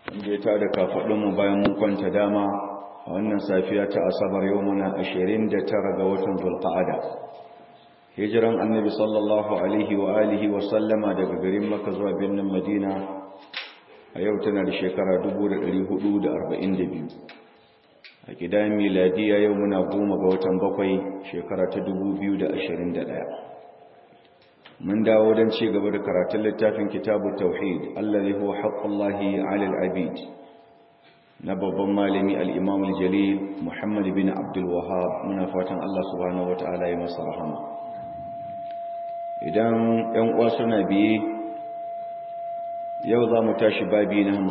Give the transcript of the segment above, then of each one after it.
wanda ya tada kafaɗinmu bayan mun kwanta dama a wannan safiya ta asabar yau muna ashirin da tara ga watan zulqa'ada hijiran annabi sallallahu alaihi wa alihi wa sallama daga garin maka zuwa birnin madina a yau tana da shekara 442 a gidan miladiya yau muna goma ga watan bakwai shekara ta 2021 mun dawo don ci gaba da karatun littafin kitabu tauhid allazi huwa haqqullahi 'ala al-abid na babban malami al-imam al-jalil muhammad bin abdul wahhab muna fatan Allah subhanahu wataala ya masa rahama idan ɗan uwa suna biye yau za mu tashi babi na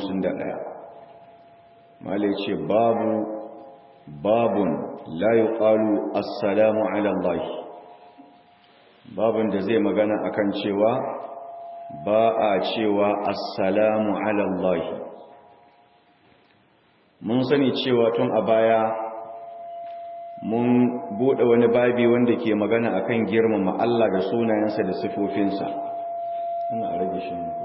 51 malai ce babu babun la yuqalu assalamu ala allahi babin da zai magana akan cewa ba a cewa assalamu alallahi mun sani cewa tun a baya mun bude wani babi wanda ke magana akan girmama Allah da sunayensa da sifofinsa ana rage shi ne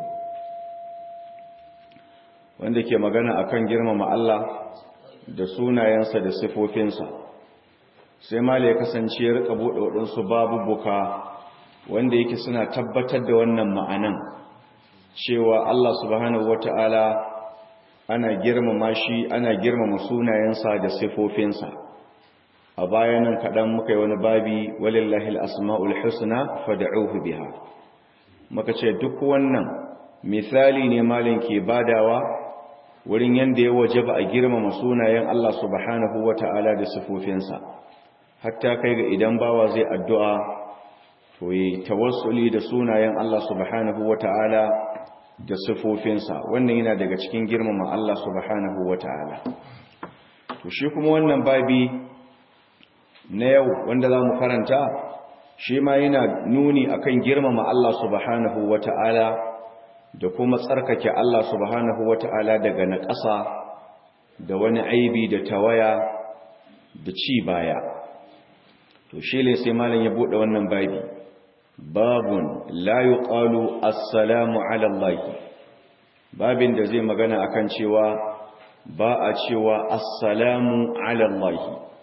wanda ke magana akan girmama Allah da sunayensa da sifofinsa sai mala ya kasance ya rika bude waɗansu babubuka wanda yake suna tabbatar da wannan ma'anan cewa Allah subhanahu wata'ala ana girmama shi ana girmama sunayensa da sifofinsa a bayanan kaɗan muka yi wani babi walillahi al'asma'ul husna fada'uhu biha muka ce duk wannan misali ne malin ke badawa wurin yanda ya waje ba a girmama sunayen Allah subhanahu wata'ala da sifofinsa hatta kai ga idan bawa zai addu'a to yi tawassuli da sunayen Allah subhanahu wata'ala da sifofinsa wannan yana daga cikin girmama Allah subhanahu wata'ala to shi kuma wannan babi na yau wanda za mu karanta shi ma yana nuni akan girmama Allah subhanahu wata'ala da kuma tsarkake Allah subhanahu wata'ala daga naƙasa da wani aibi da tawaya da ci baya to shi ne sai malam ya buɗe wannan babi babun la yuqalu assalamu ala Allah babin da zai magana akan cewa ba a cewa assalamu ala Allah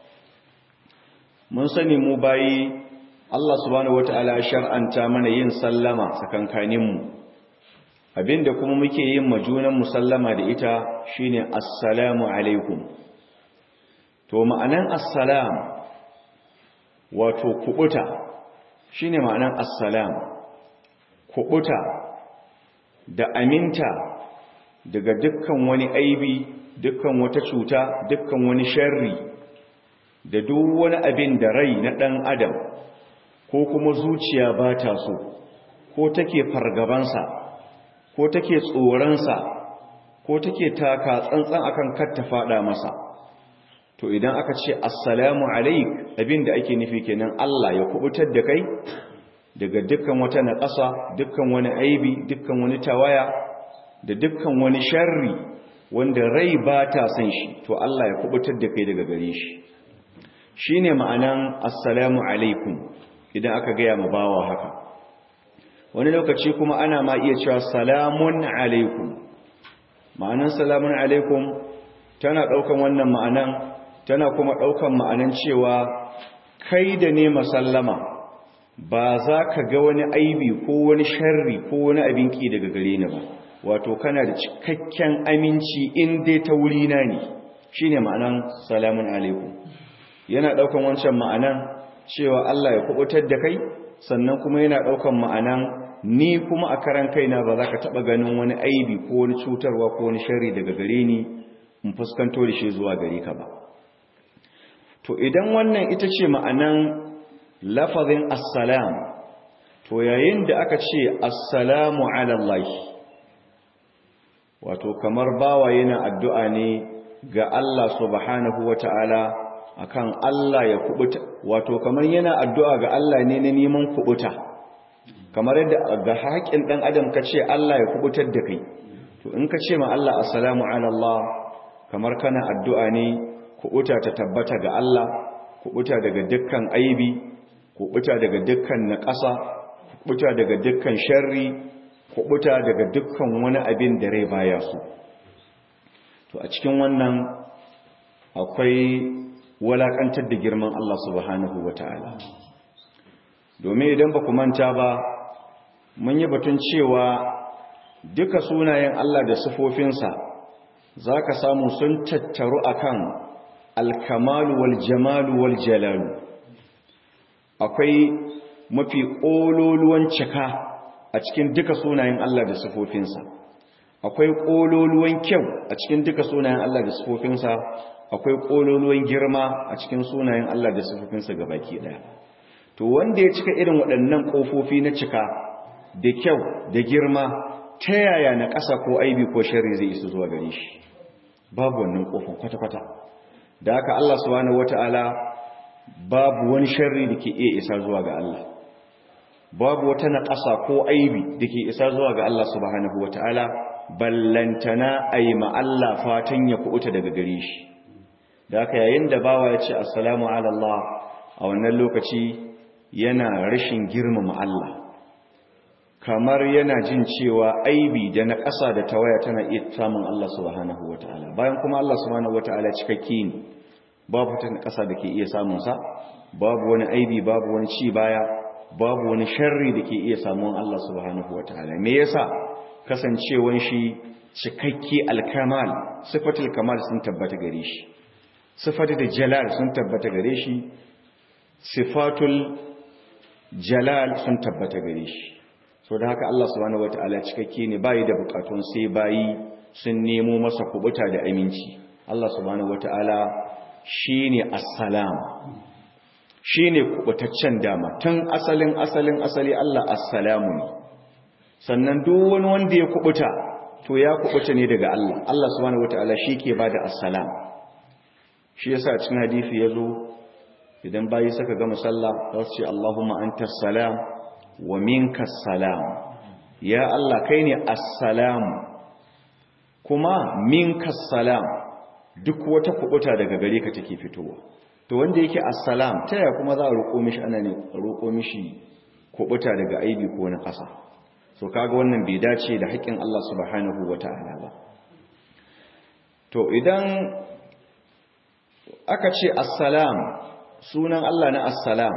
mun sani mu bayi Allah subhanahu wataala shar'anta mana yin sallama tsakankanin mu abinda kuma muke yin majunan musallama da ita shine assalamu alaikum to ma'anan assalam wato kubuta shine ma'anan assalam kubuta da aminta daga dukkan wani aibi dukkan wata cuta dukkan wani sharri da duk wani abin da rai na dan adam ko kuma zuciya ba ta so ko take fargabansa ko take tsoronsa ko take taka tsantsan akan kar ta fada masa to idan aka ce assalamu alaik abinda ake nufi kenan Allah ya kubutar da kai daga dukkan wata naƙasa dukkan wani aibi dukkan wani tawaya da dukkan wani sharri wanda rai ba ta san shi to Allah ya kubutar da kai daga gare shi shine ma'anan assalamu alaikum idan aka gaya ma bawa haka wani lokaci kuma ana ma iya cewa salamun alaikum ma'anan salamun alaikum tana ɗaukan wannan ma'anan tana kuma ɗaukan ma'anan cewa kai da ne masallama ba za ka ga wani aibi ko wani sharri ko wani abin ki daga gare ni ba wato kana da cikakken aminci in dai ta wurina ne shine ma'anan salamun alaikum yana ɗaukan wancan ma'anan cewa Allah ya kubutar da kai sannan kuma yana ɗaukan ma'anan ni kuma a karan kaina ba za ka taɓa ganin wani aibi ko wani cutarwa ko wani sharri daga gare ni in fuskanto da shi zuwa gare ka ba to idan wannan ita ce ma'anan lafazin assalam to yayin da aka ce assalamu alallahi wato kamar bawa yana addu'a ne ga Allah subhanahu wata'ala akan Allah ya kubuta wato kamar yana addu'a ga Allah ne na neman kubuta kamar yadda ga haƙin ɗan adam ka ce Allah ya kubutar da kai to in ka ce ma Allah assalamu alallah kamar kana addu'a ne kubuta ta tabbata ga Allah kubuta daga dukkan aibi kubuta daga dukkan naƙasa kubuta daga dukkan sharri kubuta daga dukkan wani abin da rai baya su to a cikin wannan akwai walakantar da girman Allah subhanahu wata'ala domin idan ba ku manta ba mun yi batun cewa duka sunayen Allah da sifofinsa za ka samu sun tattaru akan alkamalu wal jamalu wal jalalu akwai mafi ƙololuwan cika a cikin duka sunayen Allah da sifofinsa akwai ƙololuwan kyau a cikin duka sunayen Allah da sifofinsa akwai ƙololuwan girma a cikin sunayen Allah da sifofinsa baki ɗaya to wanda ya cika irin waɗannan ƙofofi na cika da kyau da girma ta yaya na ƙasa ko aibi ko shari zai isa zuwa gare shi babu wannan ƙofin kwata-kwata da haka Allah subhanahu wata'ala babu wani sharri da ke iya isa zuwa ga Allah babu wata naƙasa ko aibi da ke isa zuwa ga Allah subhanahu wata'ala ballantana ayi ma Allah fatan ya kuɓuta daga gare shi da haka yayin da bawa ya ce assalamu ala Allah a wannan lokaci yana rashin girmama Allah kamar yana jin cewa aibi da na ƙasa da tawaya tana iya samun Allah subhanahu wata'ala bayan kuma Allah subhanahu wata'ala cikakke ne babu ta ƙasa da ke iya samunsa babu wani aibi babu wani ci baya babu wani sharri da ke iya samun Allah subhanahu wata'ala me yasa kasancewan shi cikakke alkamal sifatul kamal sun tabbata gare shi sifatul jalal sun tabbata gare shi sifatul jalal sun tabbata gare shi so da haka Allah subhanahu wataala cikakke ne bai da bukatun sai bayi sun nemo masa kubuta da aminci Allah subhanahu wataala shine assalam shine kubutaccen dama tun asalin asalin asali Allah assalamu ne sannan duk wani wanda ya kubuta to ya kubuta ne daga Allah Allah subhanahu wataala ke bada assalam shi yasa cikin hadisi yazo idan bayi suka gama sallah za su ce Allahumma antas salam wa minka salam ya Allah kai ne assalam kuma minka salam duk wata kubuta daga gare ka take fitowa to wanda yake assalam ta yaya kuma za a roƙo mishi ana ne roƙo mishi kubuta daga aibi ko na ƙasa so kaga wannan bai dace da haƙƙin Allah subhanahu wata'ala ba to idan aka ce assalam sunan Allah na assalam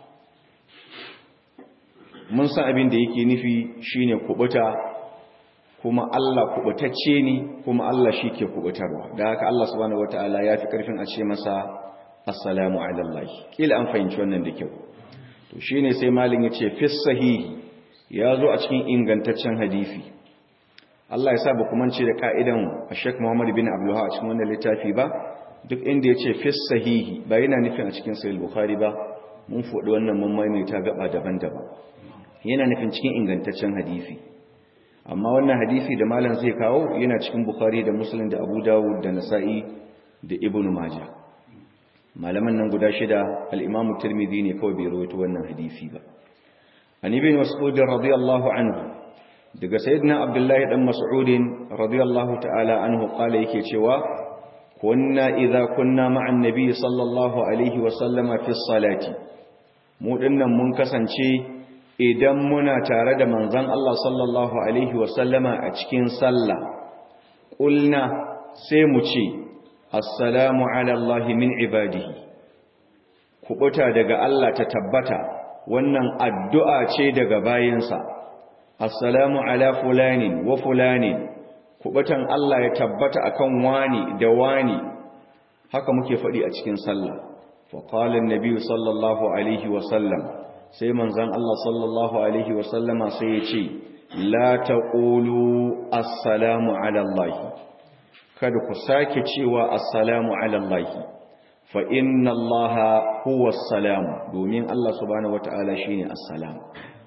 mun san abin da yake nufi shine kubuta kuma Allah kubutacce ne kuma Allah shi ke kubutarwa da haka Allah subhanahu wataala ya fi karfin a ce masa assalamu ala Allah kila an fahimci wannan da kyau to shine sai malin yace fi sahihi ya zo a cikin ingantaccen hadisi Allah ya sa ba kuma ce da ka'idan Sheikh Muhammad bin Abdul a cikin wannan littafi ba duk inda yace fi sahihi ba yana nufin a cikin sahih Bukhari ba mun faɗi wannan mun maimaita gaba daban-daban yana nufin cikin ingantaccen hadisi amma wannan hadisi da malam zai kawo yana cikin bukhari da muslim da abu dawud da nasa'i da ibn majah malaman nan guda shida al-imam tirmidhi ne kawai bai rawaito wannan hadisi ba an ibn mas'ud radiyallahu anhu daga sayyidina abdullahi dan mas'ud radiyallahu ta'ala anhu qala yake cewa kunna idza kunna ma'an nabi sallallahu alaihi wa sallama fi salati mu dinnan mun kasance idan muna tare da manzan Allah sallallahu Alaihi wasallama a cikin sallah ƙulna sai mu ce assalamu alallahi min ibadihi kubuta daga Allah ta tabbata wannan addu'a ce daga bayansa assalamu ala fulanin wa fulanin kubutan Allah ya tabbata akan wani da wani haka muke faɗi a cikin sallah faƙalin nabi sallallahu alaihi wasallam sai manzan Allah sallallahu Alaihi wasallama sai ya ce, La ta ƙulu assalamu alallahi, kada ku sake cewa assalamu alallahi, fa inna Allah huwa salamu, domin Allah subhanahu wata'ala shi ne assalamu.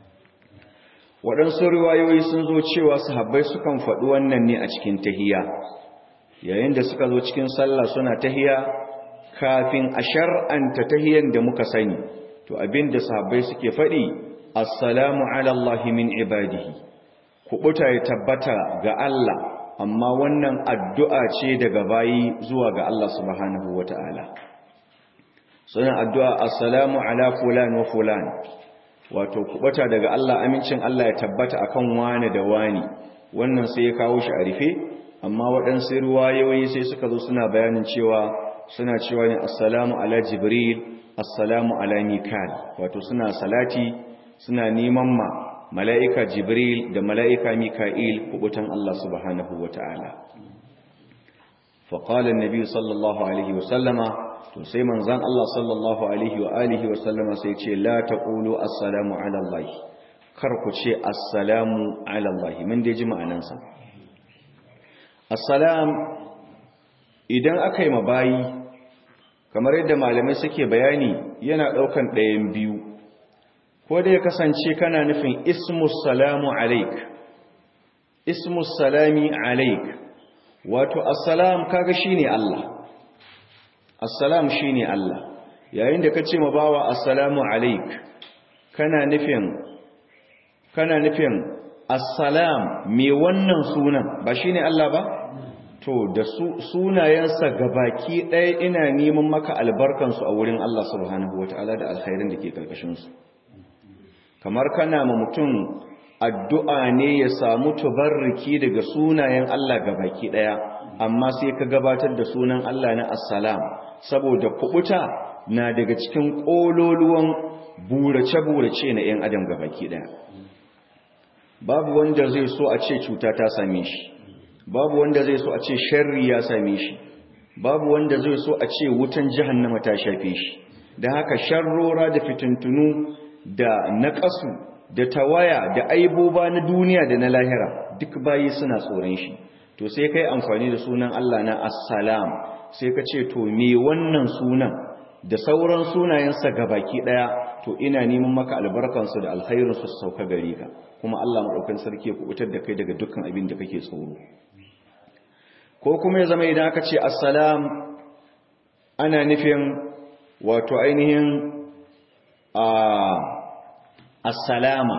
Waɗansu riwayoyi sun zo cewa sahabbai sukan faɗi wannan ne a cikin tahiya, yayin da suka zo cikin sallah suna tahiya kafin a shar'anta tahiyan da muka sani. to abinda sahabbai suke faɗi assalamu ala Allah min ibadihi kubuta ya tabbata ga Allah amma wannan addu'a ce daga bayi zuwa ga Allah subhanahu wata'ala suna addu'a assalamu ala fulan wa fulan wato kubuta daga Allah amincin Allah ya tabbata akan wani da wani wannan sai ya kawo shi a rufe amma waɗansu ruwayoyi sai suka zo suna bayanin cewa suna cewa ne assalamu ala jibril assalamu ala mikal wato suna salati suna neman ma mala'ika jibril da mala'ika mika'il kubutan Allah subhanahu wa ta'ala faƙalin nabi sallallahu alaihi wasallama to sai manzan Allah sallallahu alaihi wa alihi wasallama sai ce la ta ƙulu assalamu ala Allah kar ku ce assalamu ala Allah mun dai ji ma'anansa assalam idan aka yi mabayi kamar yadda malamai suke bayani yana ɗaukan ɗayan biyu ko da ya kasance kana nufin ismus salamu alaik ismus salami alaik wato assalam kaga shine Allah assalam shine Allah yayin da kace ma bawa assalamu alaik kana nufin kana nufin assalam me wannan sunan ba shine Allah ba to da sunayensa gabaki ɗaya ina neman maka albarkansu a wurin Allah subhanahu wataala da alkhairin da ke karkashin su kamar kana ma mutum addu'a ne ya samu tubarriki daga sunayen Allah gabaki daya amma sai ka gabatar da sunan Allah na assalam saboda kubuta na daga cikin kololuwan burace-burace na ‘yan adam gabaki daya babu wanda zai so a ce cuta ta same shi babu wanda zai so a ce sharri ya same shi babu wanda zai so a ce wutan jahannama ta shafe shi da haka sharrora da fitintunu da naƙasu da tawaya da aiboba na duniya da na lahira duk bayi suna tsoron shi to sai kai amfani da sunan Allah na assalam sai ka ce to me wannan sunan da sauran sunayensa gabaki daya to ina neman maka albarkansu da alkhairinsu su sauka gare ka kuma Allah madaukakin sarki ya kubutar da kai daga dukkan abin da kake tsoro ko kuma ya zama idan aka ce assalam ana nufin wato ainihin assalama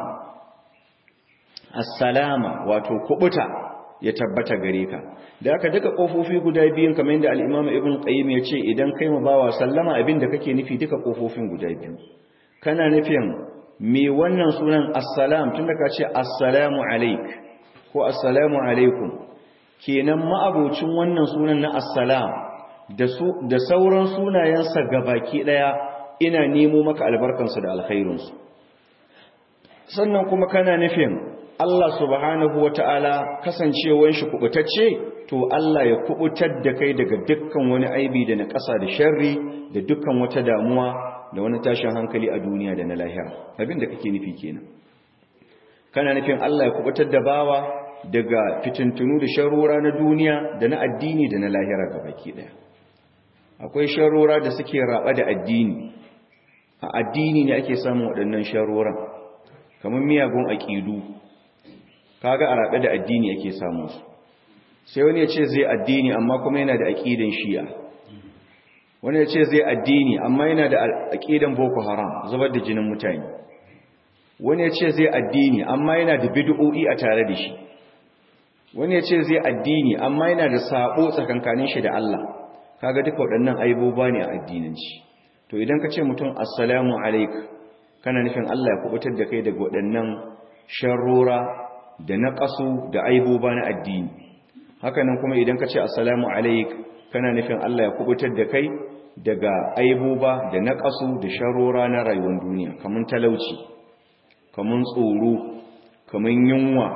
assalama wato kubuta ya tabbata gare ka da aka duka kofofi guda biyun kamar yadda al-Imam Ibn Qayyim ya ce idan kai ma bawa sallama abin da kake nufi duka kofofin guda biyu kana nufin me wannan sunan assalam tunda ka ce assalamu alaik ko assalamu alaikum kenan ma'abocin wannan sunan na assalam da su da sauran sunayensa gabaki daya ina nemo maka albarkansu da alkhairinsu sannan kuma kana nufin Allah subhanahu wata'ala kasancewar shi kubutacce to Allah ya kubutar da kai daga dukkan wani aibi da na ƙasa da sharri da dukkan wata damuwa da wani tashin hankali a duniya da na lahira abin da kake nufi kenan kana nufin Allah ya kubutar da bawa daga fitintunu da sharrora na duniya da na addini da na lahira gabaki daya akwai sharrora da suke raba da addini a addini ne ake samun waɗannan sharoran kamar miyagun aƙidu kaga a raɓe da addini ake samun su sai wani ya ce zai addini amma kuma yana da aƙidan shi'a wani ya ce zai addini amma yana da aƙidan boko haram zubar da jinin mutane wani ya ce zai addini amma yana da bid'o'i a tare da shi wani ya ce zai addini amma yana da sabo tsakankanin shi da Allah kaga duka waɗannan aiboba ne a addinanci to idan ka ce mutum assalamu alaik kana nufin Allah ya kubutar da kai daga waɗannan sharrora da naƙasu da aiboba na addini hakanan kuma idan ka ce assalamu alaik kana nufin Allah ya kubutar da kai daga aiboba da naƙasu da sharrora na rayuwar duniya kamun talauci kamun tsoro kamun yunwa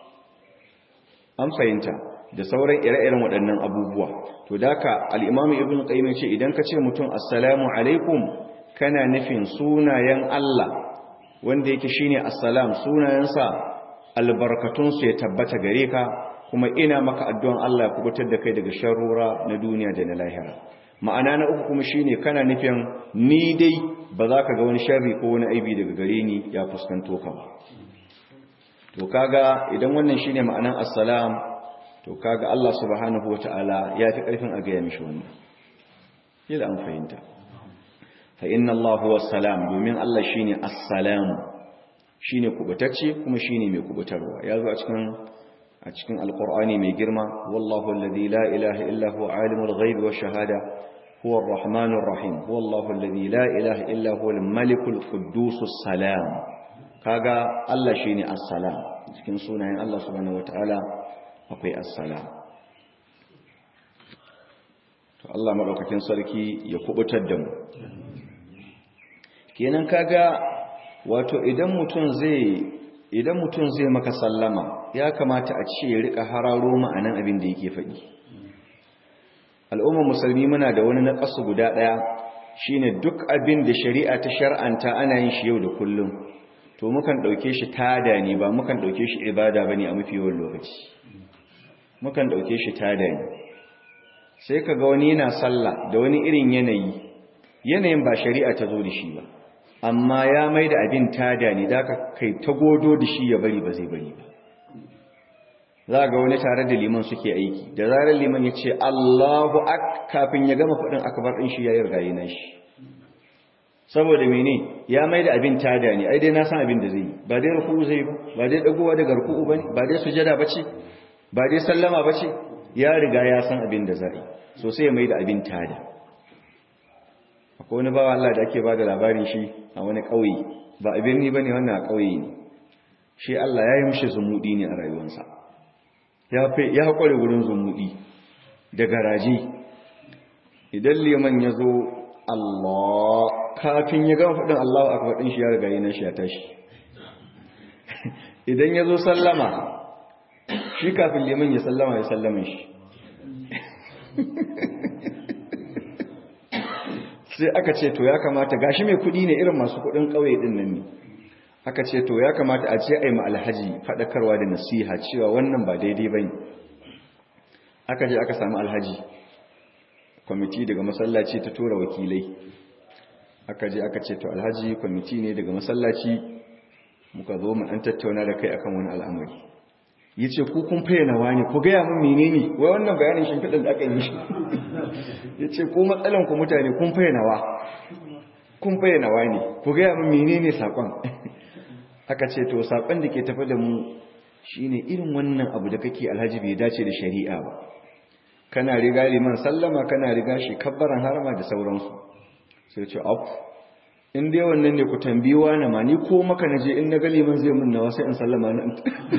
an fahimta da sauran ire-iren waɗannan abubuwa to da ka al'imamu ibn qayyim ce idan ka ce mutum assalamu alaikum kana nufin sunayen Allah wanda yake shine assalam sunayensa albarkatunsu ya tabbata gare ka kuma ina maka addu'an Allah ya kubutar da kai daga sharrura na duniya da na lahira ma'ana na uku kuma shine kana nufin ni dai ba za ka ga wani sharri ko wani aibi daga gare ni ya fuskanto ka ba to kaga idan wannan shine ma'anan assalam to kaga Allah subhanahu wataala ya fi karfin a gaya mishi wannan kila an fahimta fa inna Allah huwa salam domin Allah shine assalam shine kubutacce kuma shine mai kubutarwa ya zo a cikin a cikin alqur'ani mai girma wallahu alladhi la ilaha illa huwa alimul ghaibi wash shahada huwa arrahmanur rahim wallahu alladhi la ilaha illa huwa al-malikul quddusus salam kaga Allah shine assalam cikin sunayen Allah subhanahu wataala akwai assalam Allah maɗaukakin sarki ya kubutar da mu kenan kaga wato idan mutum zai idan mutum zai maka sallama ya kamata a ce ya rika hararo ma'anan abin da yake faɗi al'ummar musulmi muna da wani naƙasu guda ɗaya shine duk abin da shari'a ta shar'anta ana yin shi yau da kullum to mukan ɗauke shi tada ne ba mukan ɗauke shi ibada ba ne a mafi yawan lokaci mukan ɗauke shi tada ne sai ka ga wani yana sallah da wani irin yanayi yanayin ba shari'a ta zo da shi ba amma ya mai da abin tada ne da ka kai ta godo da shi ya bari ba zai bari ba za ga wani tare da liman suke aiki da zarar liman ya ce allahu ak kafin ya gama faɗin akabar ɗin shi ya yi rigayi na shi saboda mene ya mai da abin tada ne ai dai na san abin da zai yi ba dai ruku'u zai ba ba dai dagowa daga ruku'u bane ba dai sujada bace ba dai sallama bace ya riga ya san abin da zai so sai ya mai da abin tada akwai wani bawa Allah da ake bada labarin shi a wani ƙauye ba a birni bane wannan a ƙauye ne shi Allah ya yi mishi zumudi ne a rayuwarsa ya fi ya haƙure wurin zumudi da garaje idan liman ya zo Allah kafin ya gama faɗin Allah a faɗin shi ya riga yi na shi ya tashi idan ya zo sallama shi kafin liman ya sallama ya sallama shi sai aka ce to ya kamata gashi mai kuɗi ne irin masu kuɗin ƙauye ɗin nan ne aka ce to ya kamata a ce a yi alhaji faɗakarwa da nasiha cewa wannan ba daidai ba ne aka je aka sami alhaji kwamiti daga masallaci ta tura wakilai aka je aka ce to alhaji kwamiti ne daga masallaci muka zo mu an tattauna da kai akan wani al'amari yace ku kun fayyana wani ku ga mun menene wai wannan bayanin shimfiɗin da aka yi shi yace ku matsalan ku mutane kun fayyana wa kun fayyana wani ku ga mun menene sakon aka ce to sakon da ke tafi da mu shine irin wannan abu da kake alhaji bai dace da shari'a ba kana riga liman sallama kana riga shi kabbaran harama da sauransu sai ce af in dai wannan ne ku tambi wani ma ni ko maka na je in na gali man zai mun nawa sai in sallama na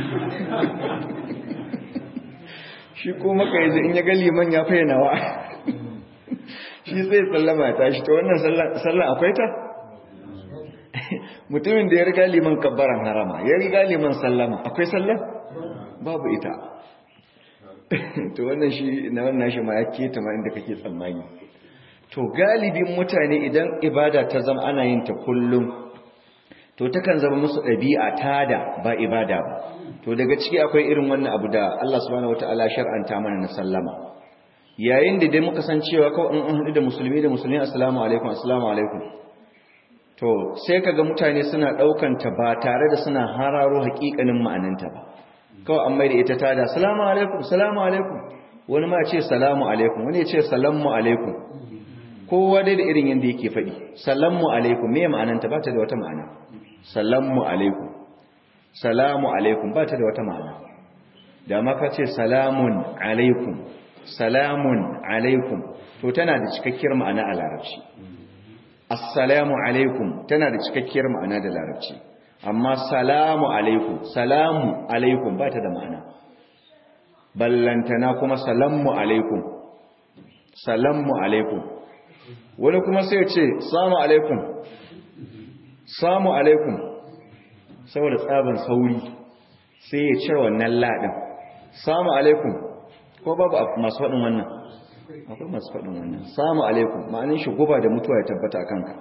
shi ko maka yanzu in ya gali man ya fayyana wa shi sai sallama ta shi to wannan sallan akwai ta mutumin da ya riga liman kabbaran harama ya riga liman sallama akwai sallan babu ita to wannan shi na wannan shi ma ya keta ma inda kake tsammani to galibin mutane idan ibada ta zama ana yin ta kullum to takan zama musu ɗabi'a tada ba ibada ba to daga ciki akwai irin wannan abu da Allah subhanahu wataala shar'anta mana na sallama yayin da dai muka san cewa kawai in an haɗu da musulmi da musulmi assalamu alaikum assalamu alaikum to sai kaga mutane suna ɗaukan ta ba tare da suna hararo haƙiƙanin ma'ananta ba kawai an maida ita tada assalamu alaikum assalamu alaikum wani ma ce salamu alaikum wani ya ce salamu alaikum kowa dai da irin yadda yake faɗi salamu alaikum me ma'ananta ba ta da wata ma'ana salamu alaikum salamu alaikum ba ta da wata ma'ana da maka ce salamun alaikum salamun alaikum to tana da cikakkiyar ma'ana a larabci assalamu alaikum tana da cikakkiyar ma'ana da larabci amma salamu alaikum salamu alaikum ba ta da ma'ana ballantana kuma salamu alaikum salamu alaikum wani kuma sai ce samu alaikum samu alaikum saboda tsaban sauri sai ya cire wannan ladin samu alaikum ko babu masu faɗin wannan akwai masu faɗin wannan samu alaikum ma'anin shi guba da mutuwa ya tabbata a kanka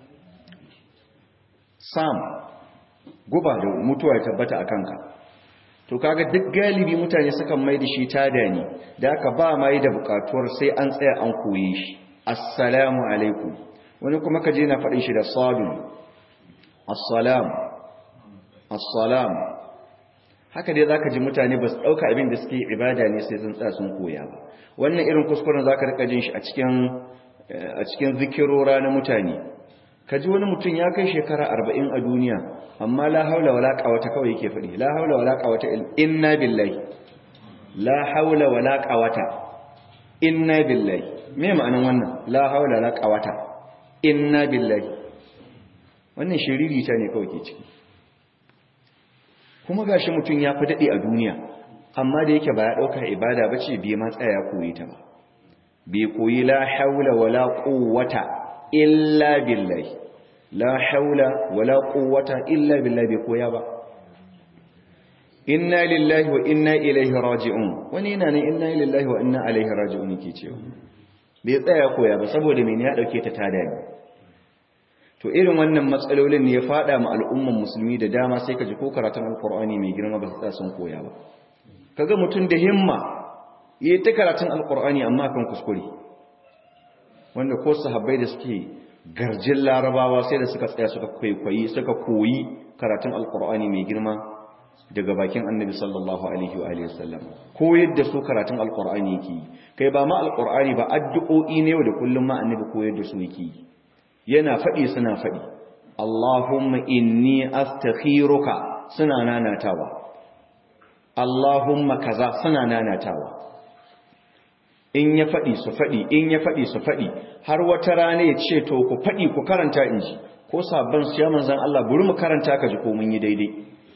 sam guba da mutuwa ya tabbata a kanka to kaga duk galibi mutane sukan mai da shi tada ne da aka ba mai da bukatuwar sai an tsaya an koye shi assalamu alaikum wani kuma kaje na faɗin shi da sabi assalam assalam haka dai zaka ji mutane ba su ɗauka abin da suke ibada ne sai sun tsaya sun koya ba wannan irin kuskuren zaka rika jin shi a cikin a cikin zikirora na mutane kaji wani mutum ya kai shekara arba'in a duniya amma la haula wala quwwata kawai yake faɗi la haula wala quwwata inna billahi la haula wala quwwata inna billahi me ma'anan wannan la haula la quwwata inna billahi wannan shiriri ta ne kawai ke ciki kuma gashi mutum ya fi dade a duniya amma da yake ba ya dauka ibada bace bai ma tsaya ya koyi ta ba bai koyi la haula wala quwwata illa billahi la haula wala quwwata illa billahi bai koya ba inna lillahi wa inna ilaihi raji'un wani yana ne inna lillahi wa inna ilaihi raji'un yake cewa bai tsaya koya ba saboda mene ya dauke ta tada ne to irin wannan matsalolin ne ya fada ma al'umman musulmi da dama sai ka ji ko karatun alqur'ani mai girma ba su tsaya sun koya ba kaga mutum da himma yi ta karatun alqur'ani amma kan kuskure wanda ko sahabbai da suke garjin larabawa sai da suka tsaya suka kwaikwayi suka koyi karatun alqur'ani mai girma daga bakin annabi sallallahu alaihi wa alihi wasallam ko yadda su karatun alqur'ani yake kai ba ma alqur'ani ba addu'o'i ne da kullum ma annabi ko yadda su yake yana fadi suna fadi Allahumma inni astakhiruka suna nanatawa Allahumma kaza suna nanatawa in ya fadi su fadi in ya fadi su fadi har wata rana ya ce to ku fadi ku karanta inji ko sabban siya manzon Allah buri mu karanta ka ji ko mun yi daidai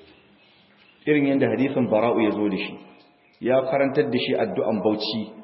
irin yadda hadisin bara'u ya zo da shi ya karantar da shi addu'an bauchi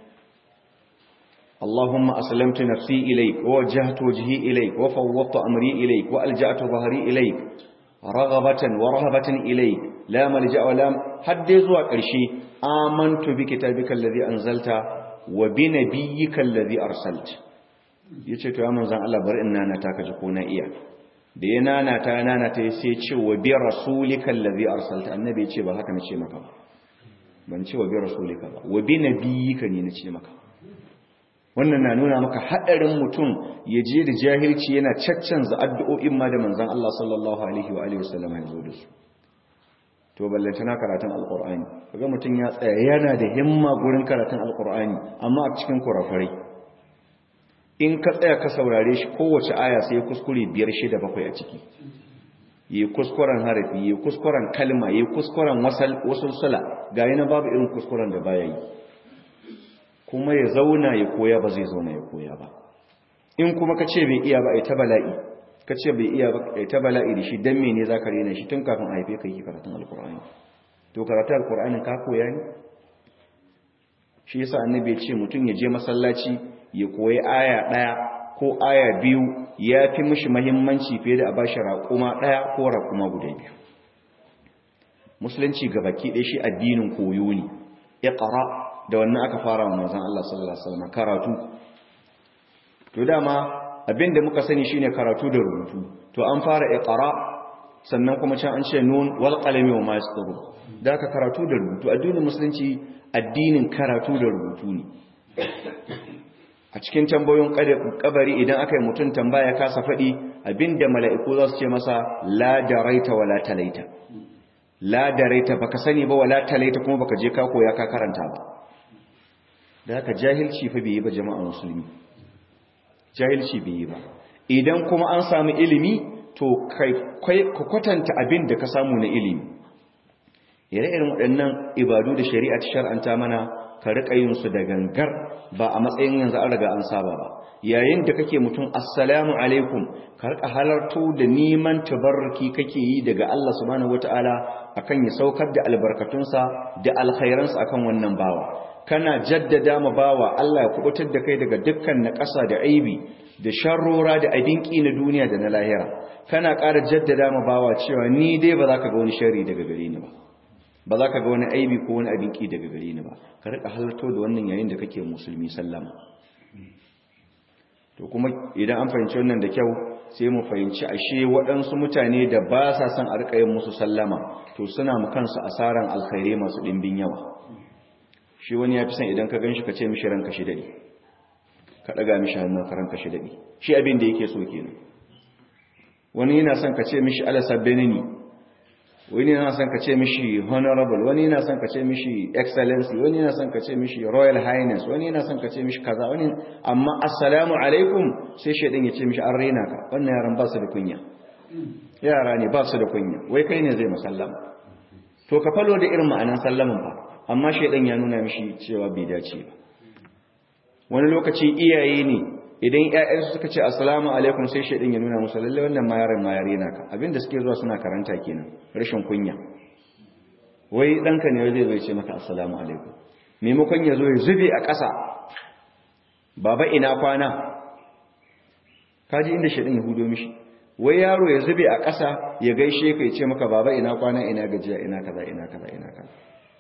Allahumma aslamtu nafsi ilayk wa wajjahtu wajhi ilayk wa fawwadtu amri ilayk wa alja'tu dhahri ilayk raghabatan wa rahabatan ilayk la malja'a wa la hadde zuwa ƙarshe amantu bi kitabika alladhi anzalta wa bi nabiyyika alladhi arsalta yace to ya manzon Allah bari in nana ta kaji ko na iya da ya nanata ya nanata ya sai ce wa bi rasulika allazi arsalta annabi ya ce ba haka nace maka ba ban ce wa bi rasulika ba wa bi nabiyika ne nace maka wannan na nuna maka hadarin mutum ya je da jahilci yana caccanza addu'o'in ma da manzon Allah sallallahu alaihi wa alihi wasallam ya zo da su to ballantana karatun alqur'ani kaga mutum ya tsaya yana da himma gurin karatun alqur'ani amma a cikin kurafarai in ka tsaya ka saurare shi kowace aya sai kuskure biyar shida bakwai a ciki yi kuskuren harafi yi kuskuren kalma yi kuskuren wasulsula ga yi na babu irin kuskuren da baya yi kuma ya zauna ya koya ba zai zauna ya koya ba in kuma ka ce bai iya ba a ta bala'i ka ce bai iya ba a ta bala'i da shi don mene za ka rena shi tun kafin a haife ka yi karatun alkur'ani to karatun alkur'anin ka koya ne shi yasa annabi ya ce mutum ya je masallaci ya koyi aya ɗaya ko aya biyu ya fi mishi mahimmanci fiye da a ba shi raƙuma ɗaya ko raƙuma guda biyu musulunci ga baki ɗaya shi addinin koyo ne iqra da wannan aka fara wa manzon Allah sallallahu alaihi wasallam karatu to dama abinda muka sani shine karatu da rubutu to an fara iqra sannan kuma can an ce nun wal qalami wa ma yasturun da ka karatu da rubutu addinin musulunci addinin karatu da rubutu ne a cikin tambayoyin kabari idan aka yi mutum tambaya kasa faɗi abinda mala'iku za su ce masa la daraita wala talaita la daraita baka sani ba wala talaita kuma baka je ka koya ka karanta ba da haka jahilci fa bai yi ba jama'a musulmi jahilci bai yi ba idan kuma an samu ilimi to kai ka kwatanta abin da ka samu na ilimi ire-iren waɗannan ibadu da shari'a ta shar'anta mana ka riƙa yin su da gangar ba a matsayin yanzu an riga an saba ba yayin da kake mutum assalamu alaikum ka riƙa halarto da neman tabarruki kake yi daga Allah subhanahu wataala akan ya saukar da albarkatunsa da alkhairansa akan wannan bawa kana jaddada ma bawa Allah ya kubutar da kai daga dukkan naƙasa da aibi da sharrora da abinki na duniya da na lahira kana ƙara jaddada ma bawa cewa ni dai ba za ka ga wani sharri daga gare ni ba ba za ka ga wani aibi ko wani abin ki daga gare ni ba ka rika halarto da wannan yayin da kake musulmi sallama to kuma idan an fahimci wannan da kyau sai mu fahimci ashe waɗansu mutane da ba sa son a rika yin musu sallama to suna mu kansu asaran alkhairai masu ɗimbin yawa shi wani ya fi son idan ka gan shi ka ce mishi ranka shi daɗi ka ɗaga mishi hannun ka ranka shi daɗi shi abin da yake so kenan wani yana son ka ce mishi ala sabbenini wani yana son ka ce mishi honorable wani yana son ka ce mishi excellency wani yana son ka ce mishi royal highness wani yana son ka ce mishi kaza wani amma assalamu alaikum sai shaidan ya ce mishi an raina ka wannan yaran ba su da kunya yara ne ba su da kunya wai kai ne zai musallama to ka falo da irin ma'anan sallaman fa amma shaidan ya nuna mishi cewa bai dace ba wani lokaci iyaye ne idan ƴaƴansu suka ce assalamu alaikum sai shaidan ya nuna musu lalle wannan ma yaron ma yare naka abinda suke zuwa suna karanta kenan rashin kunya wai danka ne zai zai ce maka assalamu alaikum maimakon ya zo ya zube a ƙasa baba ina kwana kaji inda shaɗin ya hudo mishi wai yaro ya zube a ƙasa ya gaishe ka ya ce maka baba ina kwana ina gajiya ina kaza ina kaza ina kaza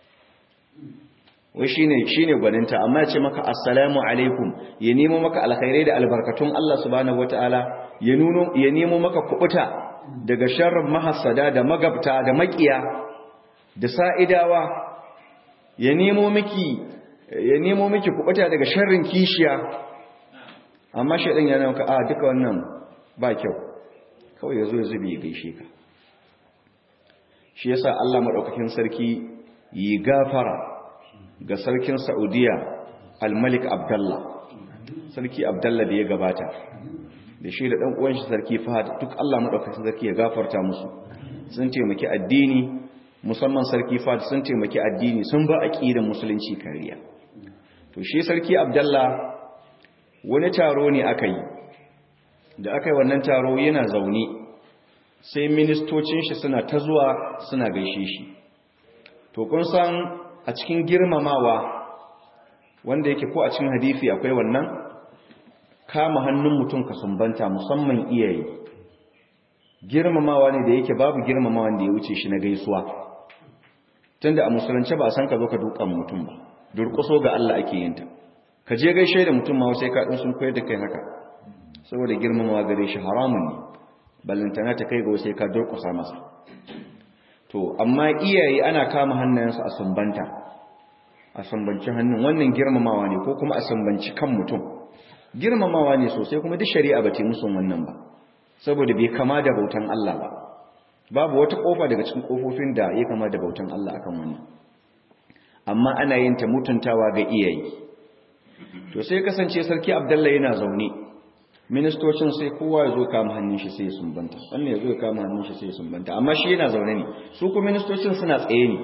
wai shine shine gwaninta amma ya ce maka assalamu alaikum ya nemo maka alkhairai da albarkatun Allah subhanahu wataala ya nuno ya nemo maka kubuta daga sharrin mahassada da magabta da makiya da sa'idawa ya nemo miki ya nemo miki kubuta daga sharrin kishiya amma shaidan yana maka a duka wannan ba kyau kawai yazo ya zube ya gaishe ka shi yasa Allah madaukakin sarki yi gafara ga sarkin Saudiya Al-Malik Abdullah sarki Abdullah da ya gabata da shi da dan uwan shi sarki Fahad duk Allah madaukakin sarki ya gafarta musu sun taimaki addini musamman sarki Fahad sun taimaki addini sun ba aqidar musulunci kariya to shi sarki Abdullah wani taro ne aka yi da aka yi wannan taro yana zaune sai ministocin shi suna ta zuwa suna gaishe shi to kun san a cikin girmamawa wanda yake ko a cikin hadisi akwai wannan kama hannun mutum ka sumbanta musamman iyaye girmamawa ne da yake babu girmamawa da ya wuce shi na gaisuwa tunda a musulunci ba a san ka zo ka dukan mutum ba durƙuso ga Allah ake yin ta ka je gaishe da mutum ma sai ka ɗin sun koyar da kai haka saboda girmamawa gare shi haramun ne ballantana ta kai ga sai ka durƙusa masa to amma iyaye ana kama hannayensu a sumbanta a sumbanci hannun wannan girmamawa ne ko kuma a sumbanci kan mutum girmamawa ne sosai kuma duk shari'a ba ta musu wannan ba saboda bai kama da bautan Allah ba babu wata kofa daga cikin kofofin da ya kama da bautan Allah akan wannan amma ana yin ta mutuntawa ga iyaye to sai kasance sarki abdullahi yana zaune ministocin sai kowa ya zo kama hannun shi sai ya sumbanta wannan ya zo ya kama hannun shi sai ya sumbanta amma shi yana zaune ne su kuma ministocin suna tsaye ne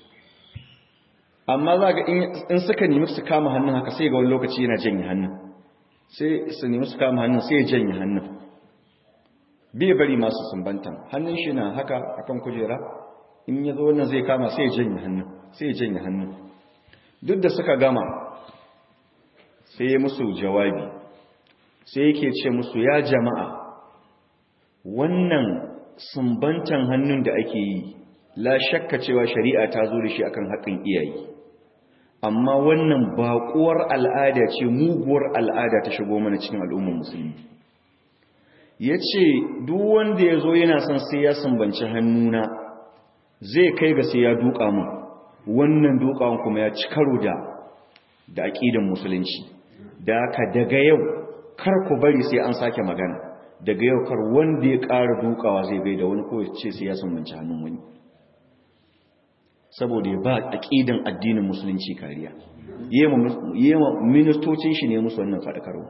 amma za ga in suka nemi su kama hannun haka sai ga wani lokaci yana janye hannun sai su nemi su kama hannun sai ya janye hannun bai bari masu sumbantan hannun shi na haka akan kujera in ya zo wannan zai kama sai ya janye hannun sai ya janye hannun duk da suka gama sai ya musu jawabi sai yake ce musu ya jama'a wannan sumbantan hannun da ake yi la shakka cewa shari'a ta zo da shi akan haƙin iyaye amma wannan baƙuwar al'ada ce muguwar al'ada ta shigo mana cikin al'ummar musulmi ya ce duk wanda ya zo yana son sai ya sumbanci hannuna zai kai ga sai ya duka mu wannan dukawan kuma ya ci karo da da aƙidan musulunci da haka daga yau kar ku bari sai an sake magana daga yau kar wanda ya ƙara dukawa zai bai da wani ko ce sai ya sumbanci hannun wani saboda ya ba aƙidan addinin musulunci kariya yema ministocin shi ne musu wannan faɗakarwa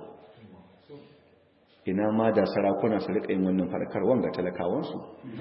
ina ma da sarakuna su riƙa yin wannan faɗakarwan ga talakawansu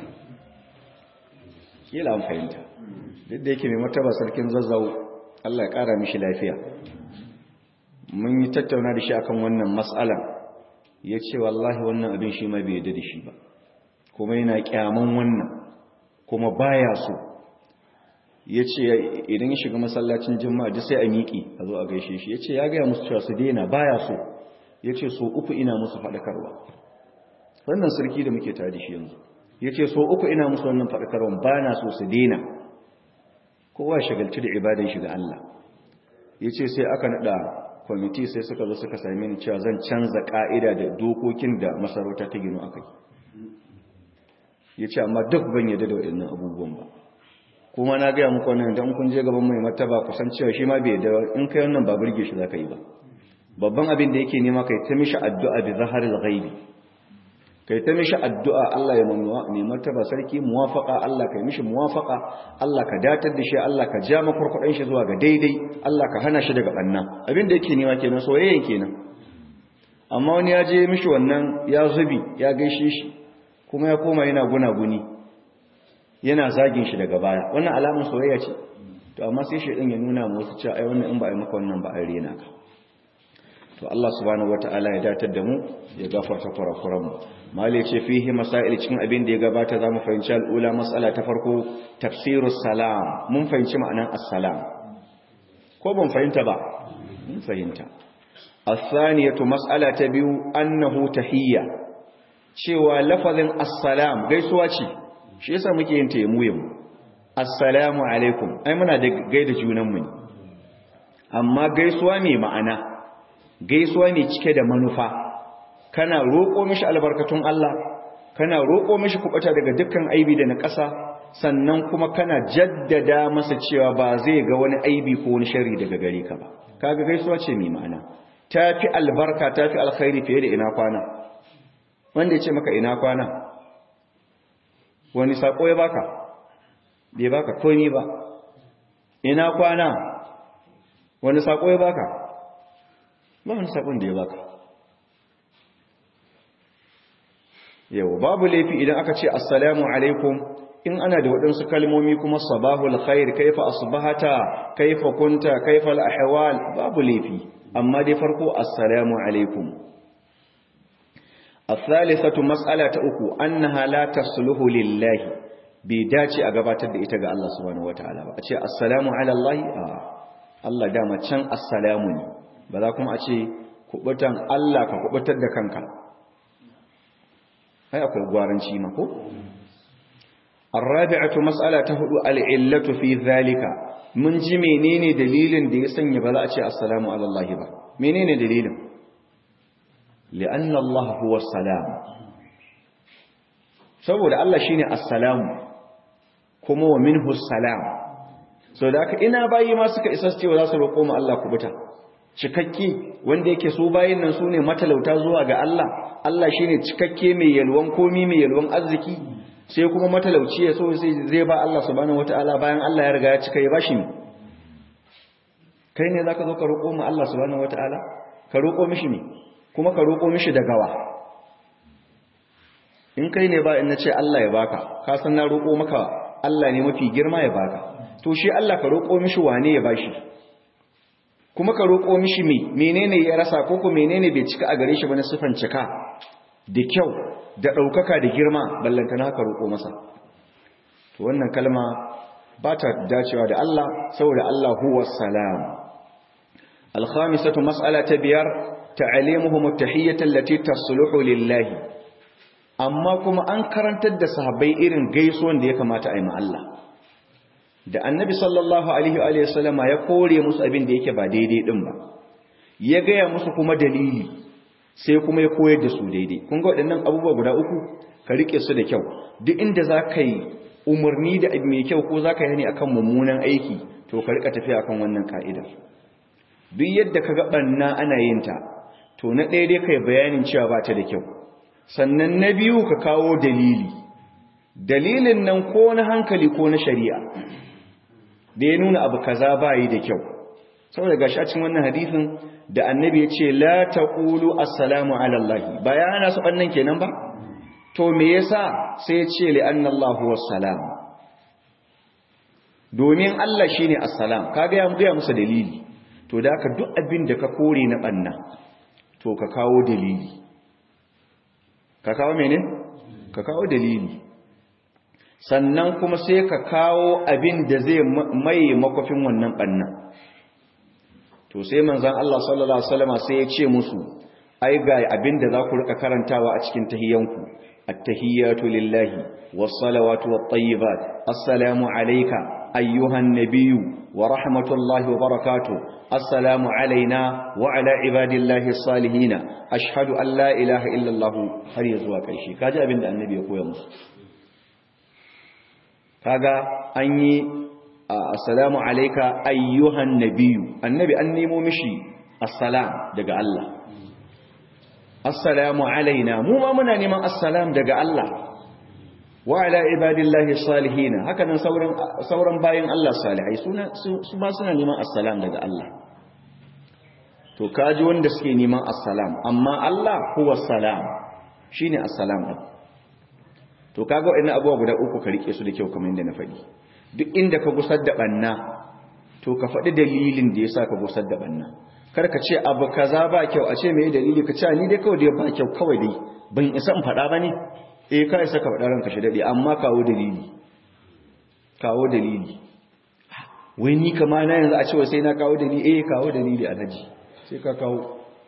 kila an fahimta duk da yake mai martaba sarkin zazzau Allah ya ƙara mishi lafiya mun yi tattauna da shi akan wannan matsalan ya ce wallahi wannan abin shi ma bai yadda da shi ba kuma yana kyaman wannan kuma baya so ya ce idan ya shiga masallacin jima'a duk sai a miƙi a zo a gaishe shi ya ce ya gaya musu cewa su daina baya so ya ce so uku ina musu faɗakarwa wannan sarki da muke tare da shi yanzu ya ce so uku ina musu wannan faɗakarwa ba na so su daina kowa shagalci da ibadan shi ga Allah ya ce sai aka naɗa kwamiti sai suka zo suka same ni cewa zan canza ƙa'ida da dokokin da masarauta ta gino aka yi ya ce amma duk ban yadda da waɗannan abubuwan ba kuma na gaya muku wannan don kun je gaban mai martaba kusan cewa shi ma bai da in kai wannan ba burge shi zaka yi ba babban abin da yake nema kai ta mishi addu'a bi zaharil ghaibi kai ta mishi addu'a Allah ya mamuwa mai martaba sarki muwafaqa Allah kai mishi muwafaqa Allah ka datar da shi Allah ka ja makurkudan shi zuwa ga daidai Allah ka hana shi daga banna abin da yake nema kenan soyayyen kenan amma wani ya je mishi wannan ya zubi ya gaishe shi kuma ya koma yana gunaguni yana zagin shi daga baya wannan alamun soyayya ce to amma sai shi ya nuna mu wasu cewa ai wannan in ba a yi maka wannan ba a rena ka to Allah subhanahu wataala ya datar da mu ya gafarta kurakuran mu mali ce fihi masail cikin abin da ya gabata zamu fahimci al'ula mas'ala ta farko tafsirus salam mun fahimci ma'anan assalam ko ban fahimta ba mun fahimta as-saniyatu mas'ala ta biyu annahu tahiyya cewa lafazin assalam gaisuwa ce shi yasa muke yin taimuyin assalamu alaikum ai muna da gaida junanmu ne amma gaisuwa mai ma'ana gaisuwa mai cike da manufa kana roƙo mishi albarkatun Allah kana roƙo mishi kuɓata daga dukkan aibi da na ƙasa sannan kuma kana jaddada masa cewa ba zai ga wani aibi ko wani shari daga gare ka ba kaga gaisuwa ce mai ma'ana tafi albarka tafi alkhairi fiye da ina kwana wanda ya ce maka ina kwana wani sako ya baka bai baka komi ba ina kwana wani sako ya baka ba wani sakon da ya baka yau babu laifi idan aka ce assalamu alaikum in ana da waɗansu kalmomi kuma sabahul khair kaifa asbahata kaifa kunta kaifa al-ahwal babu laifi amma dai farko assalamu alaikum الثالثة مسألة أكو أنها لا تصلح لله بداتي أقبات إتا ga Allah subhanahu wataala ba a ce assalamu ala Allah a Allah dama can assalamu ne ba za kuma a ce kubutan Allah ka kubutar da kanka ai akwai gwaranci ma ko الرابعة مسألة هدو العلة في ذلك mun ji menene dalilin da ya sanya ba za a ce assalamu ala Allah ba menene dalilin li'anna Allah huwa salam saboda Allah shine assalamu kuma wa minhu salam so da haka ina bayi ma suka isa cewa za su roƙo mu Allah kubuta cikakke wanda yake su bayin nan sune matalauta zuwa ga Allah Allah shine cikakke mai yalwan komi mai yalwan arziki sai kuma matalauci ya so sai zai ba Allah subhanahu wataala bayan Allah ya riga ya cika ya bashi ne kai ne zaka zo ka roƙo mu Allah subhanahu wataala ka roƙo mishi ne kuma ka roƙo mishi da gawa in kai ne ba in nace Allah ya baka ka san na roƙo maka Allah ne mafi girma ya baka to shi Allah ka roƙo mishi wane ya bashi kuma ka roƙo mishi me menene ya rasa ko ko menene bai cika a gare shi ba na sifan cika da kyau da ɗaukaka da girma ballantana haka roƙo masa to wannan kalma ba ta dacewa da Allah saboda Allah huwa salam الخامسة مسألة بيار تعليمهم التحية التي تصلح لله أما كما أنكرن تد صحابي إرن قيسون دي كما تأيما الله da annabi sallallahu alaihi wa sallama ya kore musu abin da yake ba daidai din ba ya gaya musu kuma dalili sai kuma ya koyar da su daidai kun ga waɗannan abubuwa guda uku ka rike su da kyau duk inda za ka yi umarni da mai kyau ko za ka yi ne akan mummunan aiki to ka rika tafiya akan wannan ka'idar duk yadda ka ga ɓanna ana yin ta to na ɗaya dai kai bayanin cewa ba ta da kyau sannan na biyu ka kawo dalili dalilin nan ko na hankali ko na shari'a da ya nuna abu kaza ba yi da kyau saboda gashi a cikin wannan hadisin da annabi ya ce la taqulu assalamu ala allah ba ya hana su bannan kenan ba to me yasa sai ya ce li anna allah huwa salam domin Allah shine assalam kaga ya ga musu dalili to da haka duk abin da ka kore na banna to ka kawo dalili ka kawo mene ka kawo dalili sannan kuma sai ka kawo abin da zai mai makwafin wannan bannan to sai manzan Allah sallallahu Alaihi wasallama sai ya ce musu ai ga abinda za ku rika karantawa a cikin tahiyanku at-tahiyyatu lillahi was-salawatu wat-tayyibat assalamu alayka ayyuhan nabiyyu wa rahmatullahi wa barakatuh assalamu alayna wa ala ibadillahi as-salihin ashhadu an la ilaha illa Allah har ya zuwa karshe kaji abinda annabi ya koya musu kaga an yi assalamu alaika ayyuhan nabiyu annabi an nemo mishi assalam daga Allah assalamu alaina mu ma muna neman assalam daga Allah wa ala ibadillahi salihin haka nan sauran sauran bayin Allah salihai suna su ma suna neman assalam daga Allah to kaji wanda suke neman assalam amma Allah huwa salam shine assalam din to kaga wannan abubuwa guda uku ka rike su da kyau kamar yadda na faɗi duk inda ka gusar da banna to ka faɗi dalilin da yasa ka gusar da banna kar ka ce abu kaza ba kyau a ce me dalili ka ce ni dai kawai dai ba kyau kawai dai ban isa in faɗa bane eh ka isa ka faɗa ranka shi dade amma kawo dalili kawo dalili wai ni kama na yanzu a ce sai na kawo dalili eh kawo dalili alhaji sai ka kawo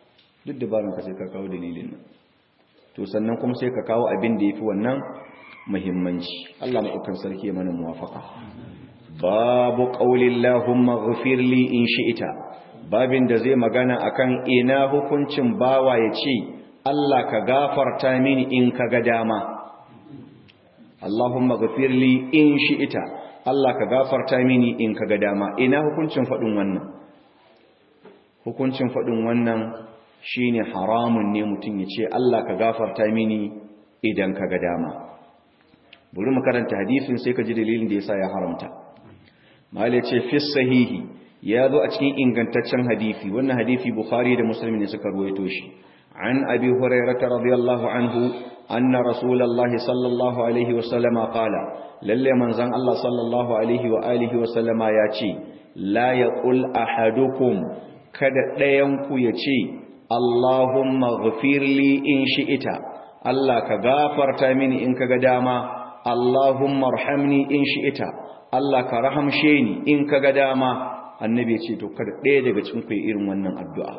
duk dabaran ka sai ka kawo dalilin nan to sannan kuma sai ka kawo abin da yafi wannan muhimmanci Allah madaukakin sarki ya mana muwafaka babu qaulillahumma ghfir li in shi'ta babin da zai magana akan ina hukuncin bawa ya ce Allah ka gafarta mini in ka ga dama Allahumma ghfir li in shi'ta Allah ka gafarta mini in ka ga dama ina hukuncin fadin wannan hukuncin fadin wannan shine haramun ne mutum ya ce Allah ka gafarta mini idan ka ga dama bari mu karanta hadisin sai ka ji dalilin da yasa ya haramta mala ce fi sahihi ya zo a cikin ingantaccen hadisi wannan hadisi bukhari da muslim ne suka ruwaito shi an abi hurairah radiyallahu anhu anna rasulullahi sallallahu alaihi wa sallama qala lalle manzon Allah sallallahu alaihi wa alihi wa sallama ya ce la yaqul ahadukum kada ɗayan ku ya ce Allahumma ghfirli in shi'ita Allah ka gafarta mini in kaga dama Allahumma arhamni in shi'ita Allah ka rahamshe ni in kaga dama annabi ya ce to kada ɗaya daga cikin ku irin wannan addu'a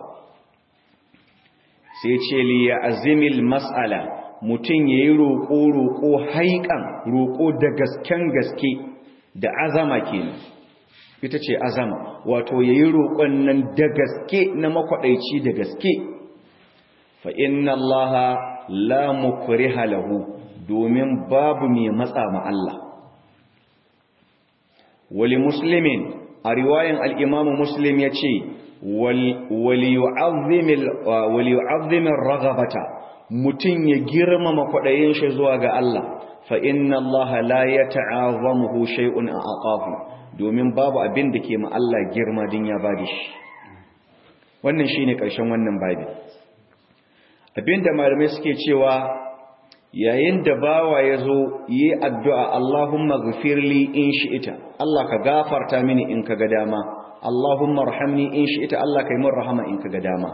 sai ce li ya azimil mas'ala mutum yayi roƙo roƙo haikan roƙo da gasken gaske da azama kenan ita ce azama wato yayi roƙon nan da gaske na makwadaici da gaske fa inna allaha la mukriha lahu domin babu mai matsa ma Allah wali muslimin a riwayan al-imamu muslim yace wali yu'azzimin ragabata mutum ya girmama kwaɗayin shi zuwa ga Allah fa inna Allah la yata'azamuhu shay'un aqahu domin babu abin da ke ma Allah girma din ya bada shi wannan shine ƙarshen wannan babi abinda malamai suke cewa yayin da bawa ya zo yi addu'a Allahumma ghafirli in shi'ita Allah ka gafarta mini in ka ga dama Allahumma rahamni in shi'ita Allah kai min rahama in ka ga dama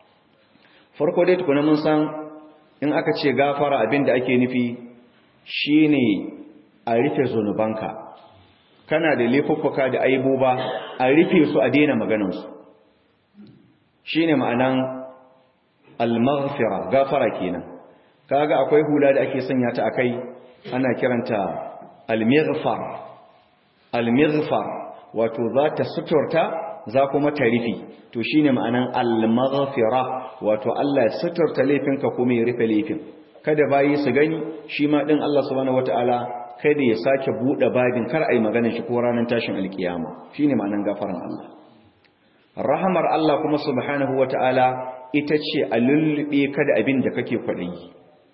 farko dai tukuna mun san in aka ce gafara abinda ake nufi shine a rufe zunubanka kana da laifuffuka da aibuba a rufe su a daina maganansu shine ma'anan al-maghfira gafara kenan kaga akwai hula da ake sanya ta akai ana kiranta al-mighfar al-mighfar wato za ta suturta za kuma ta rufe to shine ma'anan al-maghfira wato Allah ya suturta laifinka kuma ya rufe laifin kada bayi su gani shi ma din Allah subhanahu wataala kada ya sake bude babin kar ai magana shi ko ranar tashin alkiyama shine ma'anan gafaran Allah rahamar Allah kuma subhanahu wataala ita ce a lullube kada abin da kake kwaɗayi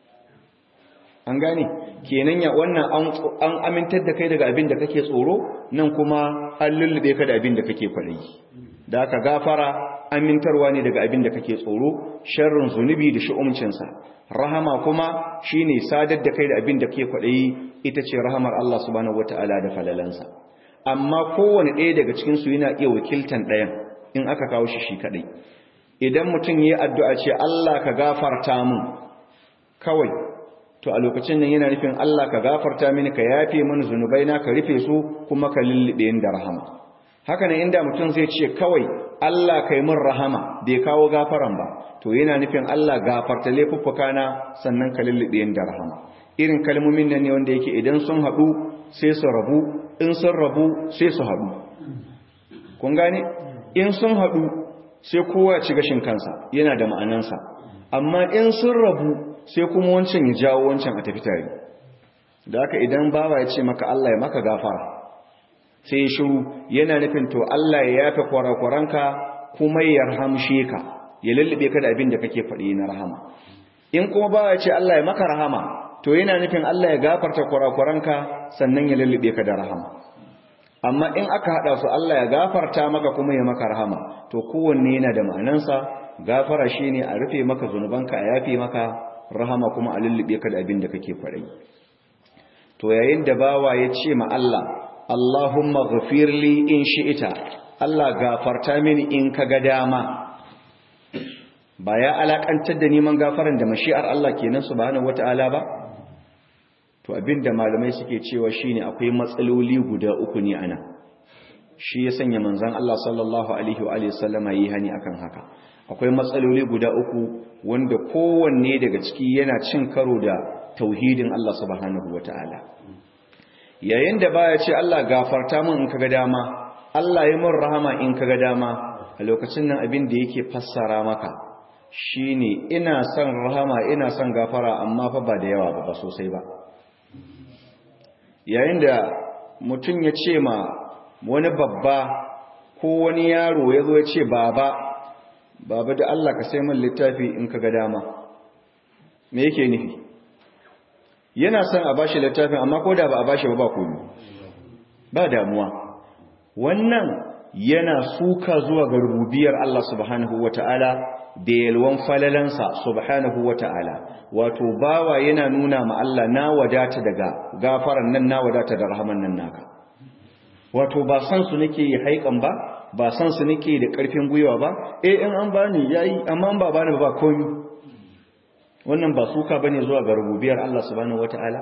an gane kenan ya wannan an amintar da kai daga abin da kake tsoro nan kuma an lullube ka da abin da kake kwaɗayi da aka gafara amintarwa ne daga abin da kake tsoro sharrin zunubi da shi'umcinsa rahama kuma shine sadar da kai da abin da kake kwaɗayi ita ce rahamar Allah subhanahu wataala da falalansa amma kowane ɗaya daga cikin su yana iya wakiltan ɗayan in aka kawo shi shi kaɗai idan mutum yi addu'a ce Allah ka gafarta mun kawai to a lokacin nan yana nufin Allah ka gafarta mini ka yafe mini zunubaina ka rufe su kuma ka lullube da rahama haka ne inda mutum zai ce kawai Allah kai min rahama bai kawo gafaran ba to yana nufin Allah gafarta laifuffuka na sannan ka lullube da rahama irin kalmomin nan ne wanda yake idan sun haɗu sai su rabu in sun rabu sai su haɗu kun gane in sun haɗu sai kowa ya ci gashin kansa yana da ma'anansa amma in sun rabu sai kuma wancan ya jawo wancan a tafi tare da haka idan bawa ya ce maka Allah ya maka gafara sai ya shiru yana nufin to Allah ya yafe kwarakwaranka kuma ya rahamshe ka ya lullube ka da abin da kake faɗi na rahama in kuma bawa ya ce Allah ya maka rahama to yana nufin Allah ya gafarta kwarakwaranka sannan ya lullube ka da rahama amma in aka hada su Allah ya gafarta maka kuma ya maka rahama to kowanne yana da ma'anansa gafara shine a rufe maka zunubanka a yafe maka rahama kuma a lullube ka da abin da kake kwarai to yayin da bawa ya ce ma Allah Allahumma ghafirli in shi'ita Allah gafarta mini in ka ga dama ba ya alakantar da neman gafaran da mashi'ar Allah kenan subhanahu wataala ba to abinda malamai suke cewa shine akwai matsaloli guda uku ne ana shi ya sanya manzon Allah sallallahu alaihi wa alihi sallama yi hani akan haka akwai matsaloli guda uku wanda kowanne daga ciki yana cin karo da tauhidin Allah subhanahu wataala yayin da baya ce Allah gafarta min in kaga dama Allah yi min rahama in kaga dama a lokacin nan abin da yake fassara maka shine ina son rahama ina son gafara amma fa ba da yawa ba ba sosai ba yayin da mutum ya ce ma wani babba ko wani yaro ya zo ya ce baba baba da Allah ka sai min littafi in kaga dama me yake nufi yana son a bashi littafin amma ko da ba a bashi ba ba komai ba damuwa wannan yana suka zuwa ga rububiyar Allah subhanahu wata'ala da yalwan falalansa subhanahu wata'ala wato bawa yana nuna ma Allah na wadata daga gafaran nan na wadata da rahaman nan naka wato ba san su nake yi haikan ba ba san su nake da karfin gwiwa ba eh in an bani yayi amma an ba bani ba komai wannan ba suka bane zuwa ga rububiyar Allah subhanahu wata'ala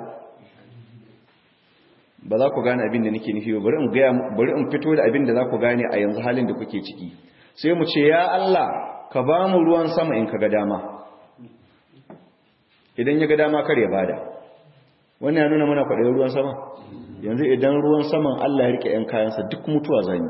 ba za ku gane abin da nake nufi ba bari in gaya bari in fito da abin da za ku gane a yanzu halin da kuke ciki sai mu ce ya Allah ka ba mu ruwan sama in ka ga dama idan ya ga dama kar ya bada wannan ya nuna mana kwaɗayin ruwan sama yanzu idan ruwan saman Allah ya rike ‘yan kayansa duk mutuwa zanyi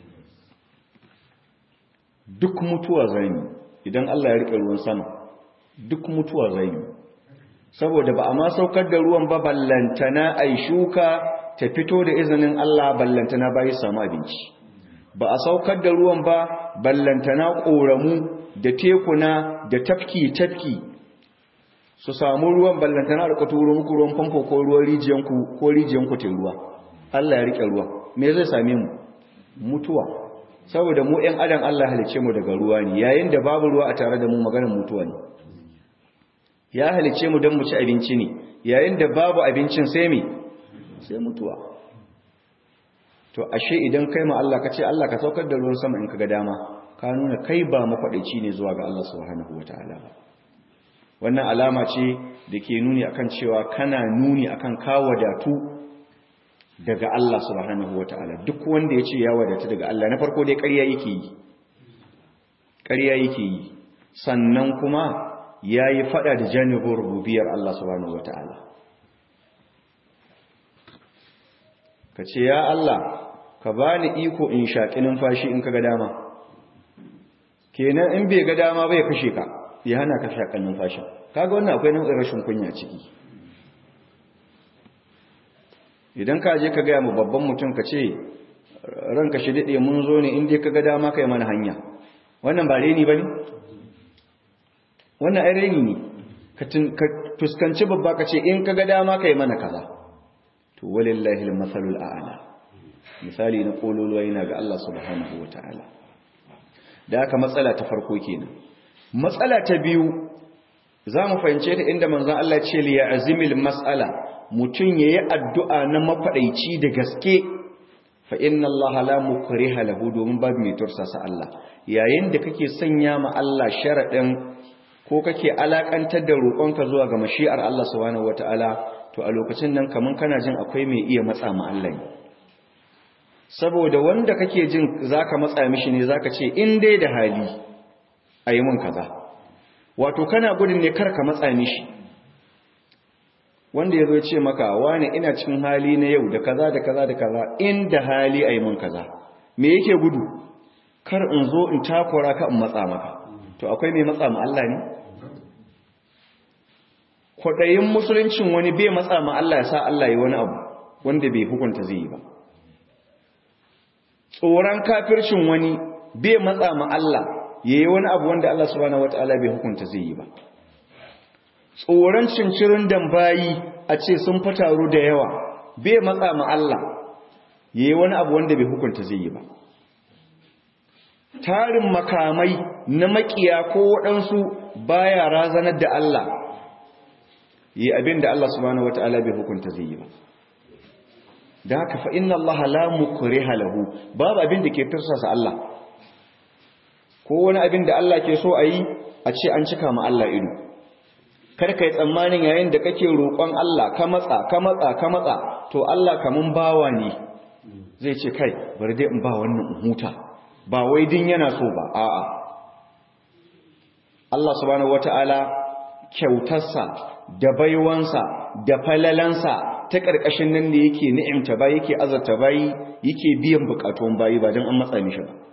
duk mutuwa zanyi idan Allah ya rike ruwan sama duk mutuwa zanyi saboda ba a ma saukar da ruwan ba ballantana a shuka ta fito da izinin Allah ballantana bayi samu abinci ba a saukar da ruwan ba ballantana ƙoramu da tekuna da tafki-tafki su samu ruwan ballantana da turo muku ruwan famfo ko ruwan rijiyanku ko rijiyanku te ruwa Allah ya rike ruwa me zai same mu mutuwa saboda mu ɗan adam Allah halice mu daga ruwa ne yayin da babu ruwa a tare da mu maganar mutuwa ne ya halice mu don mu ci abinci ne yayin da babu abincin sai me sai mutuwa to ashe idan kai ma Allah ka ce Allah ka saukar da ruwan sama in ka ga dama ka nuna kai ba makwadaici ne zuwa ga Allah subhanahu wataala ba wannan alama ce da ke nuni akan cewa kana nuni akan ka wadatu daga Allah subhanahu wataala duk wanda ya ce ya wadatu daga Allah na farko dai ƙarya yake yi ƙarya yake yi sannan kuma ya yi faɗa da janibin rububiyar Allah subhanahu wataala ka ce ya Allah ka bani iko in shaƙi numfashi in ka ga dama kenan in bai ga dama bai kashe ka ya hana ka shaƙan numfashin kaga wannan akwai nau'in rashin kunya ciki idan ka je ka gaya mu babban mutum ka ce ranka shi daɗe mun zo ne inda ka ga dama kai mana hanya wannan ba reni ba ne wannan ai reni ne ka fuskanci babba ka ce in ka ga dama kai mana kaza to walillahi al-masalul a'la misali na kololuwa yana ga Allah subhanahu wataala da aka matsala ta farko kenan matsala ta biyu za mu fahimce ta inda manzon Allah ce li ya'zimil mas'ala mutun yayi addu'a na mafadaici da gaske fa inna Allah la mukriha lahu domin babu mai tursasa Allah yayin da kake sanya ma Allah sharadin ko kake alakantar da roƙonka zuwa ga mashi'ar Allah subhanahu wataala to a lokacin nan kaman kana jin akwai mai iya matsa ma Allah ne saboda wanda kake jin zaka matsa mishi ne zaka ce in dai da hali ayi mun kaza wato kana gudun ne kar ka matsa mishi wanda yazo ya ce maka wani ina cikin hali na yau da kaza da kaza da kaza in da hali ayi mun kaza me yake gudu kar in zo in takura ka in matsa maka to akwai mai matsa ma Allah ne kwaɗayin musuluncin wani bai matsa ma Allah ya sa Allah yi wani abu wanda bai hukunta zai yi ba tsoron kafircin wani bai matsa ma Allah ya yi wani abu wanda Allah subhanahu wata'ala bai hukunta zai yi ba tsoron cincirin dambayi a ce sun fataru da yawa bai matsa ma Allah ya yi wani abu wanda bai hukunta zai yi ba tarin makamai na makiya ko waɗansu baya razanar da Allah yi abin da Allah subhanahu wata'ala bai hukunta zai yi ba da haka fa inna Allah la mukriha lahu babu abin da ke tursasa Allah ko wani abin da Allah ke so a yi a ce an cika ma Allah ido kar kai tsammanin yayin da kake roƙon Allah ka matsa ka matsa ka matsa to Allah kaman bawa ne zai ce kai bari dai in ba wannan huta ba wai din yana so ba a'a Allah subhanahu wata'ala kyautarsa da baiwansa da falalansa ta ƙarƙashin nan da yake ni'imta bayi yake azarta bayi yake biyan bukatun bayi ba don an matsa mishi ba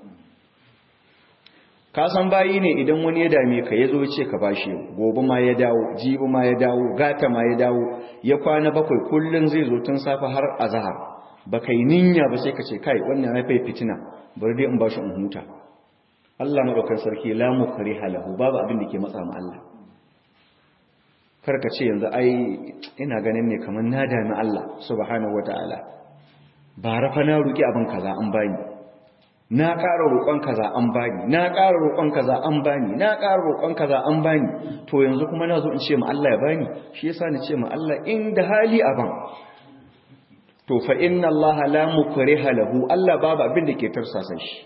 ka san bayi ne idan wani ya dame ka ya zo ce ka bashi gobe ma ya dawo jibi ma ya dawo gata ma ya dawo ya kwana bakwai kullum zai zo tun safe har azhar ba kai ninya ba sai ka ce kai wannan ya fai fitina bari dai in bashi in huta Allah madaukakin sarki la mukriha lahu babu abin da ke matsa ma Allah karka ce yanzu ai ina ganin ne kamar na dami Allah subhanahu wataala ba rafa na roki abin kaza an bani na ƙara roƙon kaza an bani na ƙara roƙon kaza an bani na ƙara roƙon kaza an bani to yanzu kuma na zo in ce ma Allah ya bani shi yasa ni ce ma Allah inda hali aban to fa inna Allah la mukriha lahu Allah babu abin da ke tarsasa shi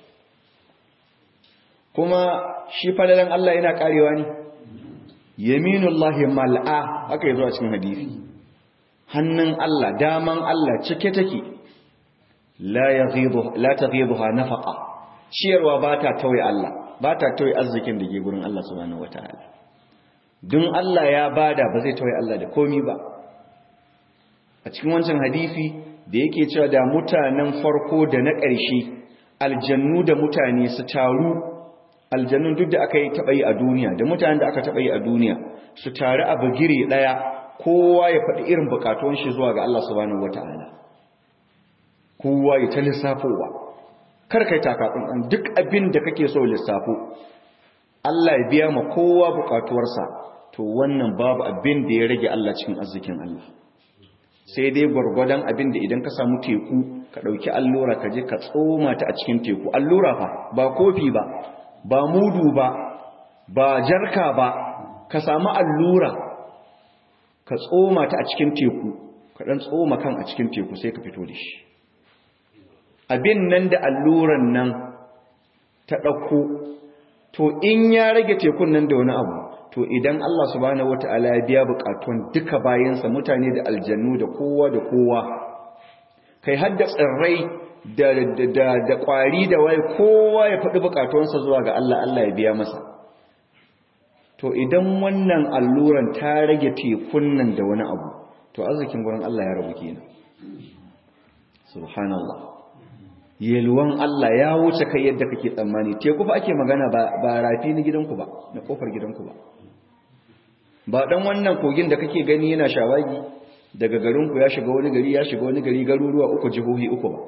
kuma shi falalan Allah yana karewa ne yaminullahi mal'a aka yi zuwa cikin hadisi hannun Allah daman Allah cike take la yaghidu la taghiduha nafaqa ciyarwa ba ta tauye Allah ba ta tauye arzikin da ke gurin Allah subhanahu wataala dun Allah ya bada ba zai tauye Allah da komi ba a cikin wancan hadisi da yake cewa da mutanen farko da na ƙarshe aljannu da mutane su taru aljannun duk da aka yi taɓa yi a duniya da mutanen da aka taɓa yi a duniya su taru a bagire ɗaya kowa ya faɗi irin buƙatuwan shi zuwa ga Allah subhanahu wata'ala kowa ya ta lissafowa kar kai takatsun duk abin da kake so lissafo Allah ya biya ma kowa buƙatuwarsa to wannan babu abin da ya rage Allah cikin arzikin Allah sai dai gwargwadon abin da idan ka samu teku ka ɗauki allura ka je ka tsoma ta a cikin teku allura fa ba kofi ba ba mudu ba ba jarka ba ka samu allura ka tsoma ta a cikin teku ka ɗan tsoma kan a cikin teku sai ka fito da shi abin nan da alluran nan ta ɗauko to in ya rage tekun nan da wani abu to idan Allah subhanahu wata'ala ya biya bukatun duka bayansa mutane da aljannu da kowa da kowa kai hadda tsirrai da da da kwari da wai kowa ya faɗi bukatunsa zuwa ga Allah Allah ya biya masa to idan wannan alluran ta rage tekun nan da wani abu to arzikin gurin Allah ya rabu kenan subhanallah yelwan Allah ya wuce kai yadda kake tsammani teku fa ake magana ba ba rafi na gidanku ba na kofar gidanku ba ba dan wannan kogin da kake gani yana shawagi daga garinku ya shiga wani gari ya shiga wani gari garuruwa uku jihohi uku ba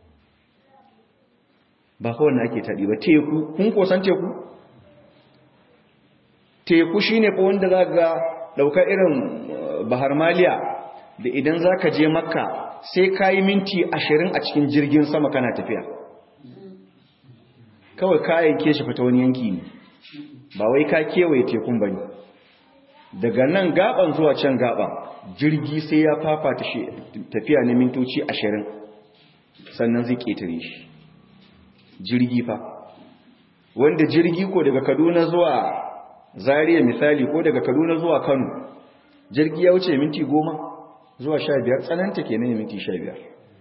ba kawai na ake taɗi ba teku kun kosan teku teku shine fa wanda za ga ɗauka irin bahar maliya da idan za ka je makka sai ka yi minti ashirin a cikin jirgin sama kana tafiya kawai kayan ke shi fita wani yanki ne ba wai ka kewaye tekun ba ne daga nan gaban zuwa can gaban jirgi sai ya fafata shi tafiya na mintoci ashirin sannan zai ƙetare shi jirgi fa wanda jirgi ko daga kaduna zuwa zariya misali ko daga kaduna zuwa kano jirgi ya wuce minti goma zuwa sha biyar tsananta ke ne minti sha biyar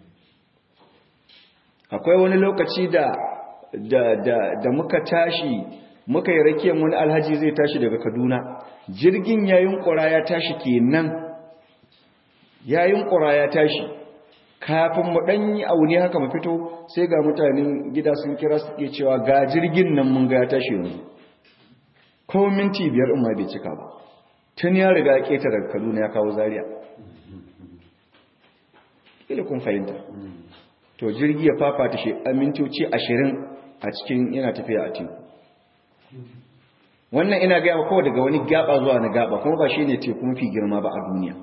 akwai wani lokaci da da da da muka tashi muka yi rakiyar wani alhaji zai tashi daga kaduna jirgin yayin ƙura ya tashi kenan yayin ƙura ya tashi kafin mu ɗan yi aune haka mu fito sai ga mutanen gida sun kira suke cewa ga jirgin nan mun ga ya tashi yanzu ko minti biyar in ma bai cika ba tun ya riga keta daga kaduna ya kawo zaria ila kun fahimta to jirgi ya fafata shi a mintoci ashirin a cikin yana tafiya a teku wannan ina gaya kawai daga wani gaba zuwa na gaba kuma ba shi ne teku mafi girma ba a duniya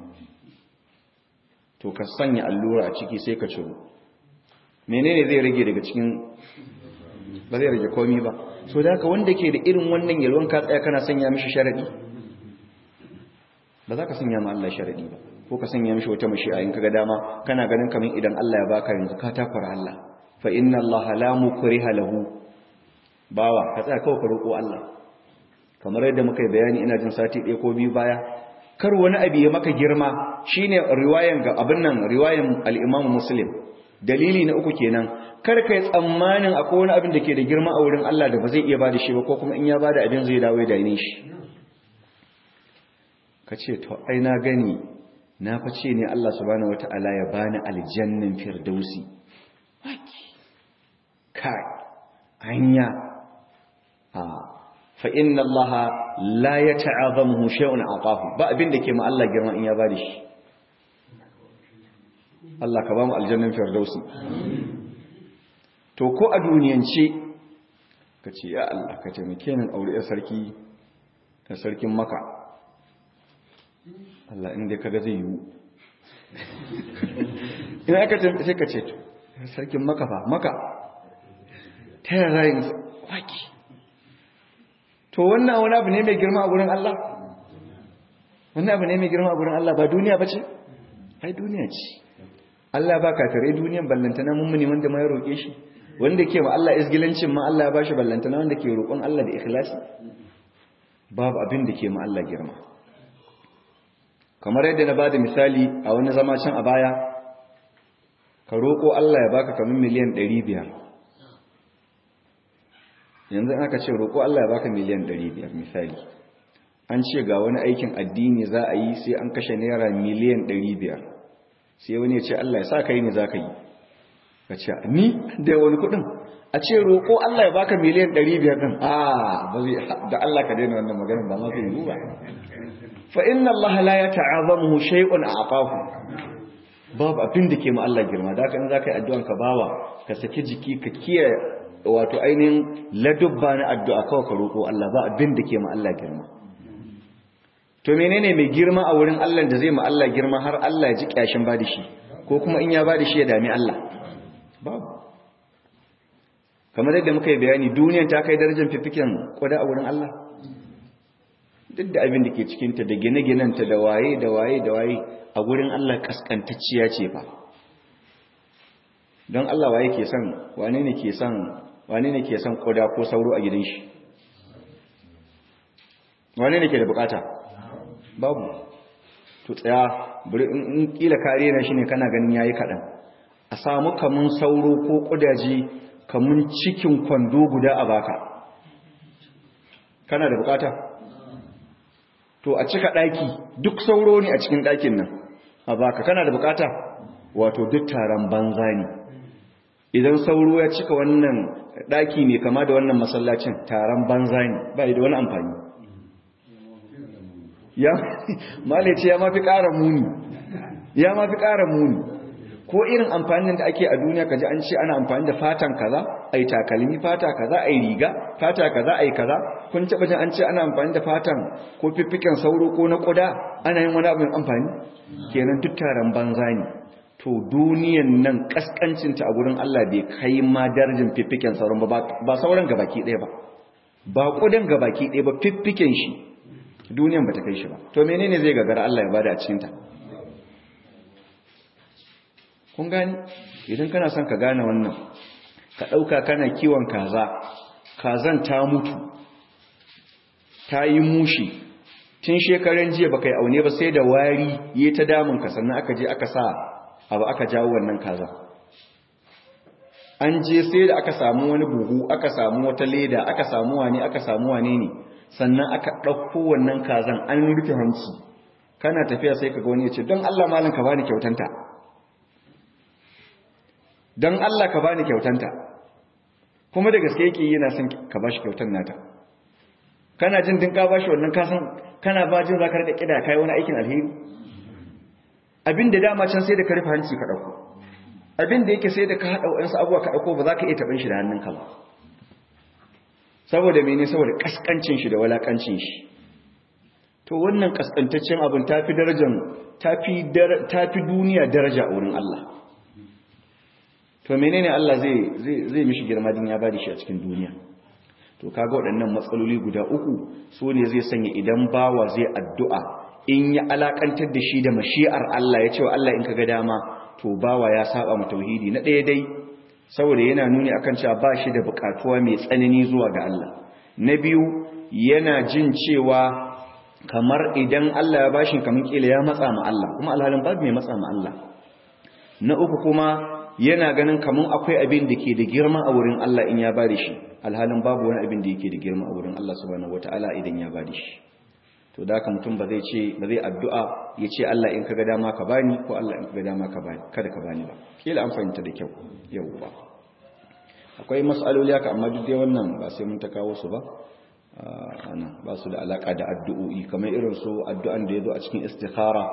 to ka sanya allura a ciki sai ka ciro menene zai rage daga cikin ba zai rage komi ba so da haka wanda ke da irin wannan yalwan ka tsaya kana sanya mishi sharadi ba za ka sanya ma Allah sharadi ba ko ka sanya mishi wata mashi'a in kaga dama kana ganin kaman idan Allah ya baka yanzu ka takura Allah fa inna Allah la mukriha lahu bawa ka tsaya kawai ka roƙo Allah kamar yadda muka yi bayani ina jin sati ɗaya ko biyu baya kar wani abu ya maka girma shine riwayan ga abin nan riwayan al-Imam Muslim dalili na uku kenan kar kai tsammanin akwai wani abin da ke da girma a wurin Allah da ba zai iya bada shi ba ko kuma in ya bada abin zai dawo da ne shi ka ce to ai na gani na face ne Allah subhanahu wata'ala ya bani aljannin firdausi kai hanya a fa inna Allah la yata'azamu shay'un aqahu ba abin da ke ma Allah girma in ya bada shi Allah ka ba mu aljannin firdausi to ko a duniyance ka ce ya Allah ka taimake ni aure ya sarki da sarkin maka Allah inda kaga zai yiwu ina aka taimake sai ka ce to sarkin maka fa maka ta yaya rayin waki to wannan wani abu ne mai girma a gurin Allah wannan abu ne mai girma a gurin Allah ba duniya ba ce ai duniya ce Allah ba kafirai duniyan ballantana mummuni wanda ma ya roƙe shi wanda ke ma Allah izgilancin ma Allah ya bashi ballantana wanda ke roƙon Allah da ikhlasi babu abin da ke ma Allah girma kamar yadda na bada misali a wani zama can a baya ka roƙo Allah ya baka kamar miliyan 500 yanzu aka ce roƙo Allah ya baka miliyan 500 misali an ce ga wani aikin addini za a yi sai an kashe naira miliyan 500 sai wani ya ce Allah ya sa ka yi ne za ka yi ka ce ni da wani kudin a ce roƙo Allah ya baka miliyan 500 din a ba zai da Allah ka daina wannan maganar ba ma zai yi ba fa inna Allah la yata'azamu shay'un a'tahu babu abin da ke ma Allah girma da haka in zaka yi addu'an ka bawa ka saki jiki ka kiyaye wato ainihin ladubba na addu'a kawai ka roƙo Allah ba abin da ke ma Allah girma to menene mai girma a wurin Allah da zai ma Allah girma har Allah ya ji kyashin ba da shi ko kuma in ya ba da shi ya dami Allah babu kamar yadda muka yi bayani duniyan ta kai darajar fifikin kwada a wurin Allah duk da abin da ke cikinta da gine-ginenta da waye da waye da waye a wurin Allah kaskantacciya ce ba don Allah waye ke son wane ne ke son wane ne ke son kwada ko sauro a gidan shi wane ne ke da bukata babu to tsaya bari in kila kare na shine kana ganin yayi kadan a samu kamun sauro ko kudaji kamun cikin kwando guda a baka kana da bukata to a cika daki duk sauro ne a cikin dakin nan a baka kana da bukata wato duk taron banza ne idan sauro ya cika wannan daki ne kama da wannan masallacin taron banza ne ba da wani amfani ya malice ya mafi ƙara muni ya mafi ƙara muni ko irin amfanin da ake a duniya kaji an ce ana amfani da fatan kaza ai takalmi fata kaza ai riga fata kaza ai kaza kun taba jin an ce ana amfani da fatan ko fiffiken sauro ko na koda ana yin wani abin amfani kenan duk taron banza ne to duniyan nan kaskancin ta a gurin Allah bai kai ma darajin fiffiken sauron ba ba sauran gabaki ɗaya ba ba kudan gabaki ɗaya ba fiffiken shi duniyan ba ta kai shi ba to menene zai gagara Allah ya bada a cikin ta kun gani idan kana son ka gane wannan ka ɗauka kana kiwon kaza kazan ta mutu ta yi mushi tun shekaran jiya baka yi aune ba sai da wari yi ta damun ka sannan aka je aka sa abu aka jawo wannan kaza an je sai da aka samu wani buhu aka samu wata leda aka samu wane aka samu wane ne sannan aka ɗauko wannan kazan an rufe hanci kana tafiya sai ka ga wani ya ce don Allah malam ka bani kyautanta don Allah ka bani kyautanta kuma da gaske yake yana son ka bashi kyautan nata kana jin din ka bashi wannan kasan kana ba jin zaka rika kida kai wani aikin alheri abin da dama can sai da ka rufe hanci ka dauko abin da yake sai da ka hada wayansu abuwa ka dauko ba za ka iya taɓin shi da hannunka ba saboda mene saboda kaskancin shi da walakancin shi to wannan kaskantaccen abin tafi darajar tafi tafi duniya daraja a wurin Allah to menene Allah zai zai zai mishi girma din ya bada shi a cikin duniya to kaga waɗannan matsaloli guda uku so ne zai sanya idan bawa zai addu'a in ya alakantar da shi da mashi'ar Allah ya ce wa Allah in kaga dama to bawa ya saba mu tauhidi na ɗaya dai saboda yana nuni akan cewa ba shi da buƙatuwa mai tsanani zuwa ga Allah na biyu yana jin cewa kamar idan Allah ya bashi kamar kila ya matsa ma Allah kuma alhalin babu mai matsa ma Allah na uku kuma yana ganin kamun akwai abin da ke da girma a wurin Allah in ya ba da shi alhalin babu wani abin da yake da girma a wurin Allah subhanahu wataala idan ya ba da shi to da haka mutum ba zai ce ba zai addu'a ya ce Allah in kaga dama ka bani ko Allah in kaga dama ka bani kada ka bani ba kila an fahimta da kyau yauwa akwai mas'aloli haka amma duk dai wannan ba sai mun ta kawo su ba ana ba su da alaka da addu'o'i kamar irin su addu'an da yazo a cikin istikhara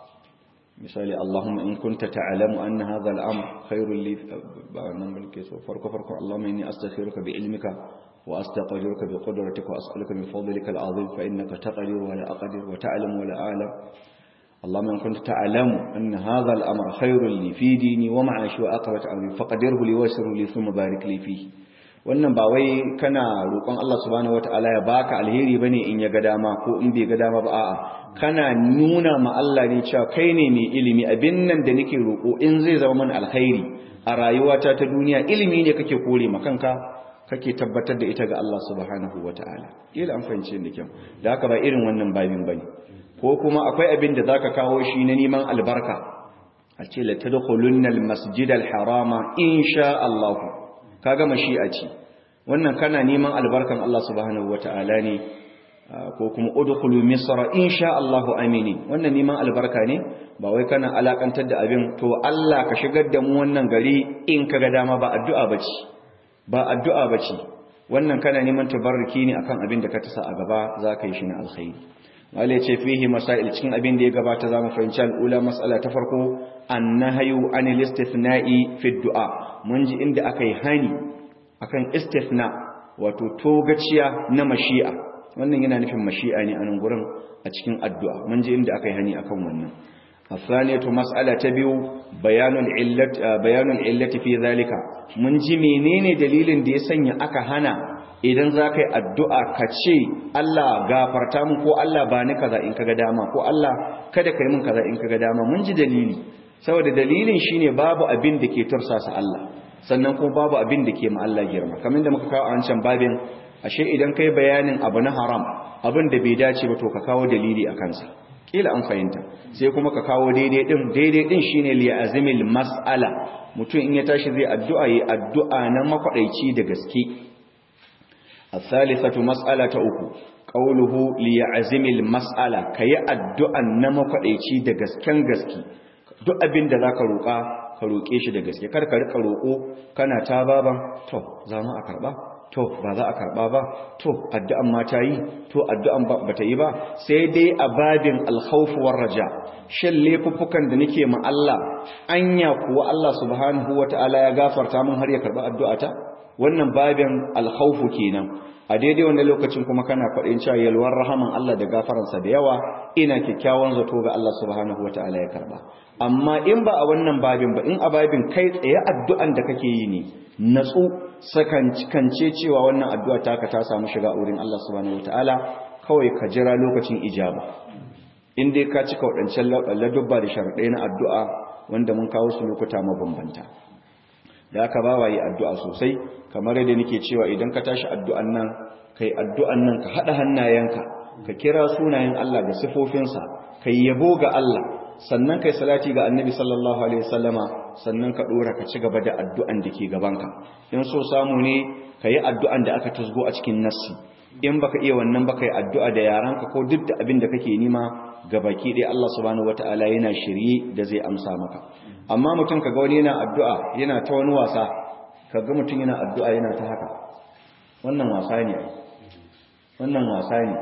misali Allahumma in kunta ta'lamu anna hadha al-amr khairul li ba wannan mulke so farko farko Allahumma inni astaghfiruka bi ilmika wa astaqdiruka bi qudratika wa as'aluka min fadlika al-azim fa innaka taqdiru wa la aqdir wa ta'lamu wa la a'lam اللهم إن كنت تعلم أن هذا الأمر خير لي في ديني ومعاشي وأقرة أمري فقدره لي ويسره لي ثم بارك لي فيه wannan ba wai kana roƙon Allah subhanahu wataala ya baka alheri bane in ya ga dama ko in bai ga dama ba a'a kana nuna ma Allah ne cewa kai ne mai ilimi abin nan da nake roƙo in zai zama mana alkhairi a rayuwata ta duniya ilimi ne kake kore ma kanka kake tabbatar da ita ga Allah subhanahu wataala kila an fahimce ni kyau da haka ba irin wannan babin bane ko kuma akwai abin da zaka kawo shi na neman albarka a ce la tadkhulunna almasjid alharama insha Allah kaga mashi'a ce wannan kana neman albarkan Allah subhanahu wataala ne ko kuma udkhulu misra insha Allah amini wannan neman albarka ne ba wai kana alakantar da abin to Allah ka shigar da mu wannan gari in kaga dama ba addu'a bace ba addu'a bace wannan kana neman tabarruki ne akan abin da ka tasa a gaba zaka yi shi na alkhairi wale ce fihi masail cikin abin da ya gabata zamu fahimci al'ula mas'ala ta farko annahyu anil istithna'i fi du'a mun ji inda akai hani akan istithna wato togaciya na mashi'a wannan yana nufin mashi'a ne a nan gurin a cikin addu'a mun ji inda akai hani akan wannan الثانية مسألة تبيو بيان العلة بيان العلة في ذلك mun ji menene dalilin da ya sanya aka hana idan za ka yi addu'a ka ce Allah gafarta mun ko Allah ba ni kaza in kaga dama ko Allah kada ka yi mun kaza in kaga dama mun ji dalili saboda dalilin shine babu abin da ke tursasa Allah sannan kuma babu abin da ke ma Allah girma kamar da muka kawo a wancan babin ashe idan kai bayanin abu na haram abin da bai dace ba to ka kawo dalili a kansa kila an fahimta sai kuma ka kawo daidai din daidai din shine li azmil mas'ala mutum in ya tashi zai addu'a yi addu'a na makwadaici da gaske الثالثة مسألة أكو قوله ليعزم المسألة كي الدعاء نمكديشي da gasken gaske duk abin da zaka roƙa ka roƙe shi da gaske kar ka rika roƙo kana ta baban to za mu a karba to ba za a karba ba to addu'an ma ta yi to addu'an ba ta yi ba sai dai a babin alkhawf war raja shin laifuffukan da nake ma Allah anya kuwa Allah subhanahu wataala ya gafarta min har ya karba addu'ata wannan babin alkhawfu kenan a daidai wannan lokacin kuma kana faɗin cewa yalwar rahaman Allah da gafaransa da yawa ina kyakkyawan zato ga Allah subhanahu wataala ya karba amma in ba a wannan babin ba in a babin kai tsaye addu'an da kake yi ne natsu kance cewa wannan addu'a taka ta samu shiga wurin Allah subhanahu wataala kawai ka jira lokacin ijaba in dai ka cika waɗancan ladubba da sharaɗai na addu'a wanda mun kawo su lokuta mabambanta da aka ba wa yi addu'a sosai kamar yadda nake cewa idan ka tashi addu'an nan kai addu'an nan ka haɗa hannayenka ka kira sunayen Allah da sifofinsa ka yabo ga Allah sannan kai salati ga annabi sallallahu alaihi wasallama sannan ka ɗora ka ci gaba da addu'an da ke gabanka in so samu ne ka yi addu'an da aka tasgo a cikin nassi in baka iya wannan baka yi addu'a da yaranka ko duk da abin da kake nima ga baki ɗaya Allah subhanahu wataala yana shirye da zai amsa maka amma mutum kaga wani yana addu'a yana ta wani wasa kaga mutum yana addu'a yana ta haka wannan wasa ne wannan wasa ne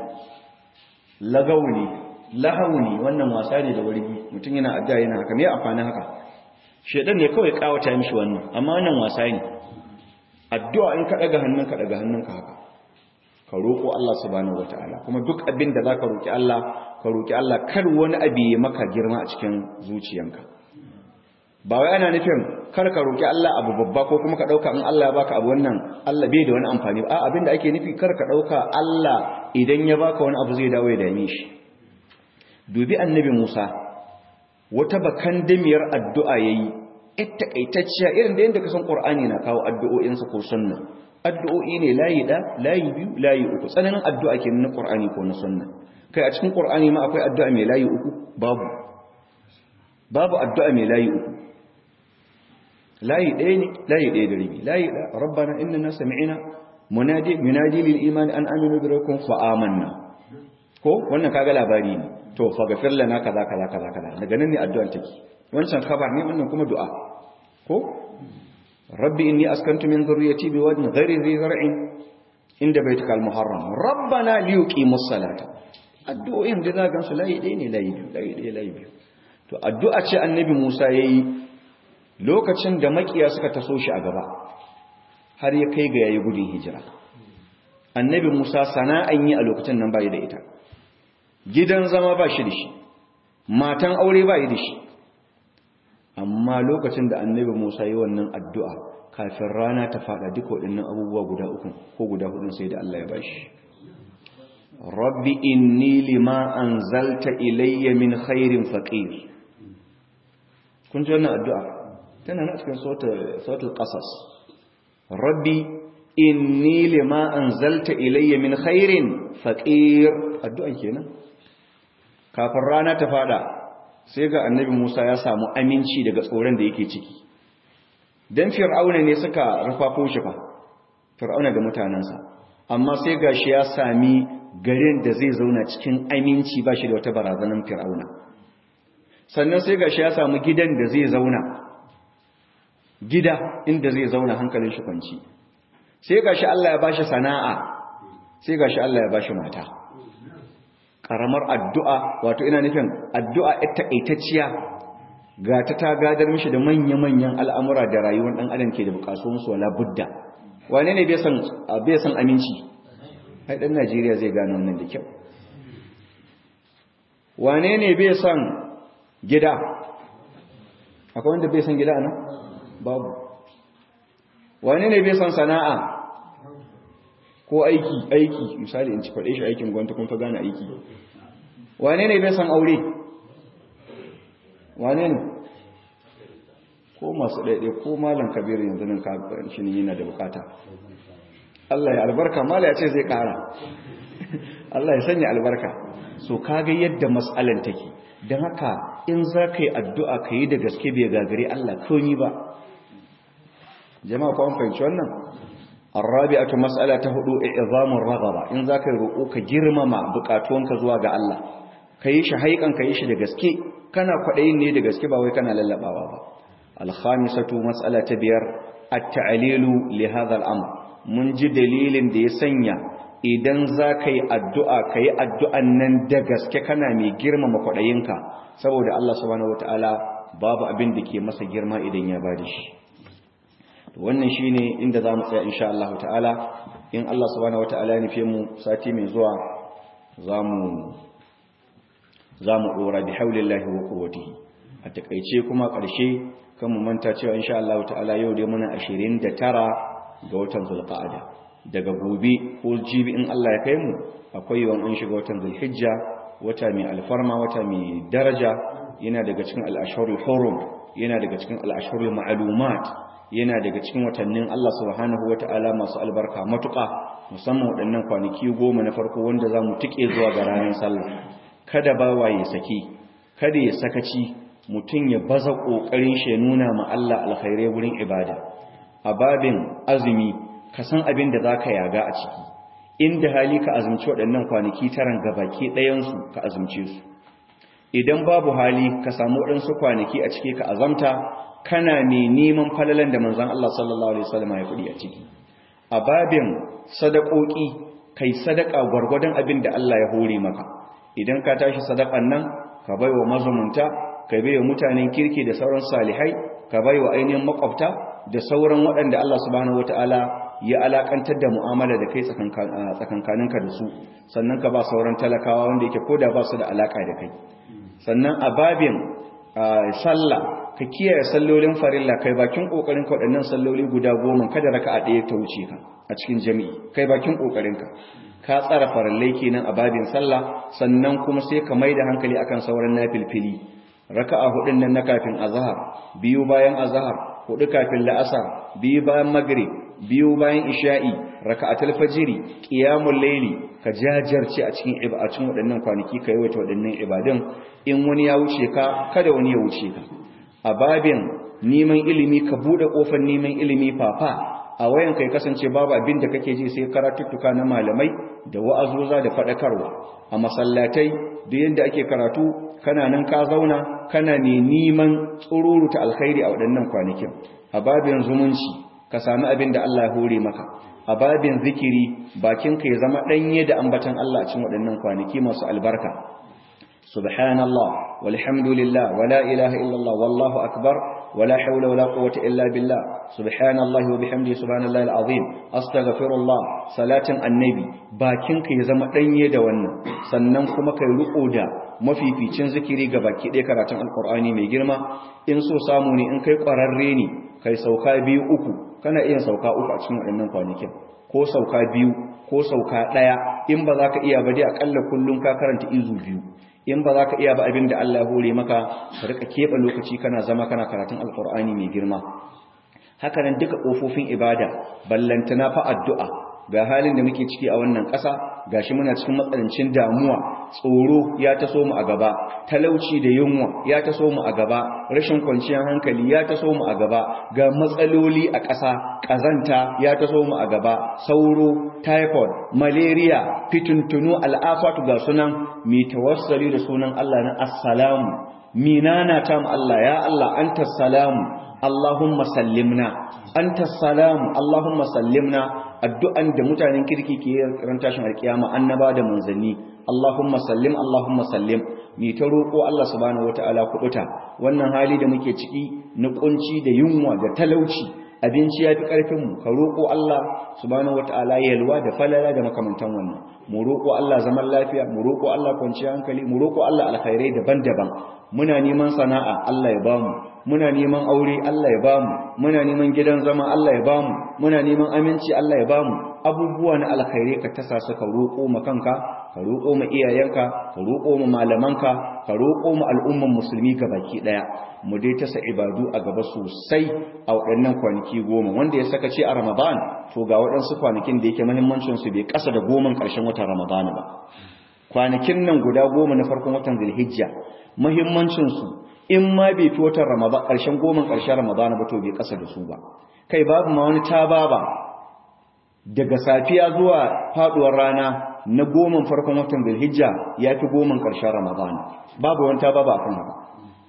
lagawu ne lahawu ne wannan wasa ne da wargi mutum yana addu'a yana haka me amfanin haka shedan ne kawai kawata mishi wannan amma wannan wasa ne addu'a in ka daga hannunka daga hannunka haka ka roƙo Allah subhanahu wataala kuma duk abin da zaka roƙi Allah ka roƙi Allah kar wani abu ya maka girma a cikin zuciyanka ba wai ana nufin kar ka roƙi Allah abu babba ko kuma ka ɗauka in Allah ya baka abu wannan Allah bai da wani amfani ba a abin da ake nufi kar ka ɗauka Allah idan ya baka wani abu zai dawo ya dame shi dubi annabi Musa wata bakan damiyar addu'a yayi ita takaitacciya irin da yanda ka san Qur'ani na kawo addu'o'insa ko sunna addu'o'i ne layi da layi biyu layi uku tsananin addu'a ke na Qur'ani ko na sunna kai a cikin Qur'ani ma akwai addu'a mai layi uku babu babu addu'a mai layi uku layi ɗaya ne layi ɗaya da rabi layi da rabbana innana sami'na munadi munadi lil iman an aminu bi rabbikum fa amanna ko wannan kaga labari ne to faghfir lana kaza kaza kaza kaza daga nan ne addu'ar take wancan khabar ne wannan kuma du'a ko rabbi inni askantu min dhurriyyati biwadin ghairi dhi zar'in inda baitikal muharram rabbana liyuqimus salata addu'o'in da za gansu layi ɗaya ne layi biyu layi ɗaya layi biyu to addu'a ce annabi Musa yayi lokacin da makiya suka taso shi a gaba har ya kai ga yayi gudun hijira annabi Musa sana'an yi a lokacin nan bai da ita gidan zama ba shi da shi matan aure ba yi da shi amma lokacin da annabi Musa yi wannan addu'a kafin rana ta fada duka waɗannan abubuwa guda uku ko guda hudun sai da Allah ya bashi rabbi inni lima anzalta ilayya min khairin faqir kun ji wannan addu'a tana na cikin sautul qasas rabbi inni lima anzalta ilayya min khairin faqir addu'an kenan kafin rana ta fada sai ga annabi Musa ya samu aminci daga tsoron da yake ciki dan fir'auna ne suka rufafo shi fa fir'auna da mutanansa amma sai gashi ya sami garin da zai zauna cikin aminci ba shi da wata barazanar fir'auna sannan sai gashi ya samu gidan da zai zauna gida inda zai zauna hankalin shi kwanci sai gashi Allah ya bashi sana'a sai gashi Allah ya bashi mata karamar addu'a wato ina nufin addu'a ita aitacciya ga ta ta gadar mishi da manya-manyan al'amura da rayuwar ɗan adam ke da bukasuwansu wala budda wane ne bai san aminci ai ɗan najeriya zai gano wannan da kyau wane ne bai san gida akwai wanda bai san gida nan babu wane ne bai san sana'a ko aiki aiki misali in ci faɗe shi aikin gwamnati kun fa gane aiki wane ne bai san aure wane ne ko masu ɗaiɗai ko malam kabir yanzu nan kafin shi ne yana da bukata Allah ya albarka mala ya ce zai ƙara Allah ya sanya albarka so kaga yadda mas'alan take don haka in za ka yi addu'a ka yi da gaske bai gagare Allah komi ba jama'a ko an fahimci wannan الرابعه مساله هدو اعظام الرغبه in zaka roƙo ka girmama bukatuwanka zuwa ga Allah kai shi haikan kai shi da gaske kana kwadayin ne da gaske ba wai kana lallabawa ba al-khamisatu mas'alatu biyar at-ta'lilu li hadha al-amr mun ji dalilin da ya sanya idan zaka yi addu'a kai addu'an nan da gaske kana mai girmama kwadayinka saboda Allah subhanahu wataala babu abin da ke masa girma idan ya bada shi wannan shine inda zamu tsaya insha Allah ta'ala in Allah subhanahu wata'ala ya nufe mu sati mai zuwa zamu zamu dora bi haulillahi wa quwwatihi a takeice kuma karshe kan mu manta cewa insha Allah ta'ala yau dai muna 29 ga watan Zulqa'ada daga gobe ko jibi in Allah ya kai mu akwai yawan an shiga watan Zulhijja wata mai alfarma wata mai daraja yana daga cikin al-ashhurul hurum yana daga cikin al-ashhurul ma'lumat yana daga cikin watannin Allah subhanahu wata'ala masu albarka matuƙa musamman waɗannan kwanaki goma na farko wanda za mu tike zuwa ga ranar sallah kada bawa ya saki kada ya sakaci mutum ya baza ƙoƙarin shi ya nuna ma Allah alkhairai wurin ibada a babin azumi ka san abin da za ka yaga a ciki inda hali ka azumci waɗannan kwanaki taran gabaki ɗayansu ka azumce su idan babu hali ka samu waɗansu kwanaki a ciki ka azamta kana ne neman falalan da manzan Allah sallallahu Alaihi wasallam ya kudi a ciki a babin sadakoki kai sadaka gwargwadon abin da Allah ya hore maka idan ka tashi sadakan nan ka bai wa mazumunta ka bai wa mutanen kirki da sauran salihai ka bai wa ainihin makwabta da sauran waɗanda Allah subhanahu wataala ya alakantar da mu'amala da kai tsakankaninka da su sannan ka ba sauran talakawa wanda yake koda ba su da alaka da kai sannan a babin sallah ka kiyaye sallolin farilla kai bakin kokarin ka waɗannan salloli guda goma kada raka'a ɗaya ta wuce ka a cikin jami'i kai bakin kokarin ka ka tsara farallai kenan a babin sallah sannan kuma sai ka maida hankali akan sauran nafilfili raka'a hudun nan na kafin azhar biyu bayan azhar hudu kafin la'asar biyu bayan maghrib biyu bayan isha'i raka'atul fajiri qiyamul layli ka jajarce a cikin ibadun waɗannan kwanaki kai wata waɗannan ibadun in wani ya wuce ka kada wani ya wuce ka a babin neman ilimi ka bude kofar neman ilimi fafa a wayan kai kasance babu abin da kake ji sai karatuttuka na malamai da wa'azoza da faɗakarwa a masallatai da yadda ake karatu kana nan ka zauna kana ne neman tsururuta alkhairi a waɗannan kwanakin a babin zumunci ka sami abin da Allah ya hore maka a babin zikiri bakinka ya zama ɗanye da ambatan Allah a cikin waɗannan kwanaki masu albarka subhanallah walhamdulillah wala ilaha illallah wallahu akbar ولا حول ولا قوة إلا بالله سبحان الله وبحمده سبحان الله العظيم أستغفر الله صلاة النبي باكينك يزم دنيه da wannan sannan kuma kai riko da mafificin zikiri ga baki ɗaya karatun alkur'ani mai girma in so samu ne in kai ƙwararre ne kai sauka biyu uku kana iya sauka uku a cikin waɗannan kwanakin ko sauka biyu ko sauka ɗaya in ba za ka iya ba dai aƙalla kullum ka karanta izu biyu in ba za ka iya ba abin da Allah ya hore maka ka rika keɓe lokaci kana zama kana karatun alkur'ani mai girma haka nan duka ƙofofin ibada ballantana fa addu'a ga halin da muke ciki a wannan ƙasa gashi muna cikin matsanancin damuwa tsoro ya taso mu a gaba talauci da yunwa ya taso mu a gaba rashin kwanciyar hankali ya taso mu a gaba ga matsaloli a ƙasa ƙazanta ya taso mu a gaba sauro typhoid malaria fituntunu al'afatu ga sunan mi tawassali da sunan Allah na assalamu minana ta mu Allah ya Allah anta salamu Allahumma sallimna anta salamu Allahumma sallimna addu'an da mutanen kirki ke ran tashin alkiyama annaba da manzanni Allahumma sallim Allahumma sallim mi ta roƙo Allah subhanahu wataala kubuta wannan hali da muke ciki na kunci da yunwa da talauci abinci ya fi ƙarfinmu ka roƙo Allah subhanahu wata'ala yalwa da falala da makamantan wannan mu roƙo Allah zaman lafiya mu roƙo Allah kwanciyar hankali mu roƙo Allah alkhairai daban-daban muna neman sana'a Allah ya bamu muna neman aure Allah ya bamu muna neman gidan zama Allah ya bamu muna neman aminci Allah ya bamu abubuwa na alkhairai ka tasa su ka roƙo ma kanka ka roƙo ma iyayenka ka roƙo ma malamanka ka roƙo ma al'umman musulmi gabaki ɗaya mu dai tasa ibadu a gaba sosai a waɗannan kwanaki goma wanda ya saka ce a ramadan to ga waɗansu kwanakin da yake mahimmancinsu bai ƙasa da goman ƙarshen watan ramadan ba kwanakin nan guda goma na farkon watan zulhijja mahimmancinsu in ma bai fi watan ramadan ƙarshen goman ƙarshen ramadan ba to bai ƙasa da su ba kai babu ma wani tababa daga safiya zuwa faɗuwar rana na goman farkon watan zulhijja ya fi goman ƙarshen ramadan babu wani tababa a kan haka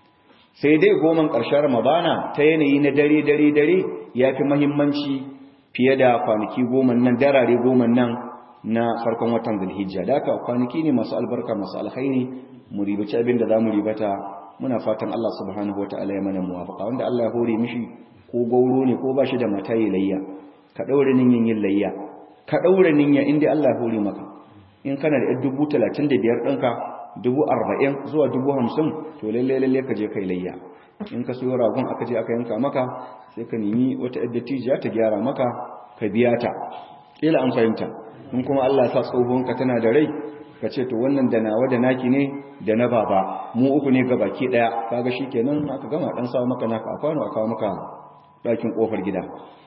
sai dai goman ƙarshen ramadana ta yanayi na dare dare dare ya fi mahimmanci fiye da kwanaki goman nan darare goman nan na farkon watan zulhijja da haka kwanaki ne masu albarka masu alkhairi mu ribaci abin da za mu ribata muna fatan Allah subhanahu wa ta'ala ya mana muwafaqa wanda Allah ya hore mishi ko gauro ne ko bashi da mata yi layya ka daure ninyin yin layya ka daure niyya inda Allah ya hore maka in kana da dubu talatin da biyar ɗinka dubu arba'in zuwa dubu hamsin to lalle lalle ka je kai layya in ka siyo ragon aka je aka yanka maka sai ka nemi wata yadda tijiya ta gyara maka ka biya ta kila an fahimta in kuma Allah sa tsohonka tana da rai ka ce to wannan da nawa da naki ne da na baba mu uku ne ga baki daya kaga shikenan aka gama dan sawa maka naka a kwano aka maka dakin kofar gida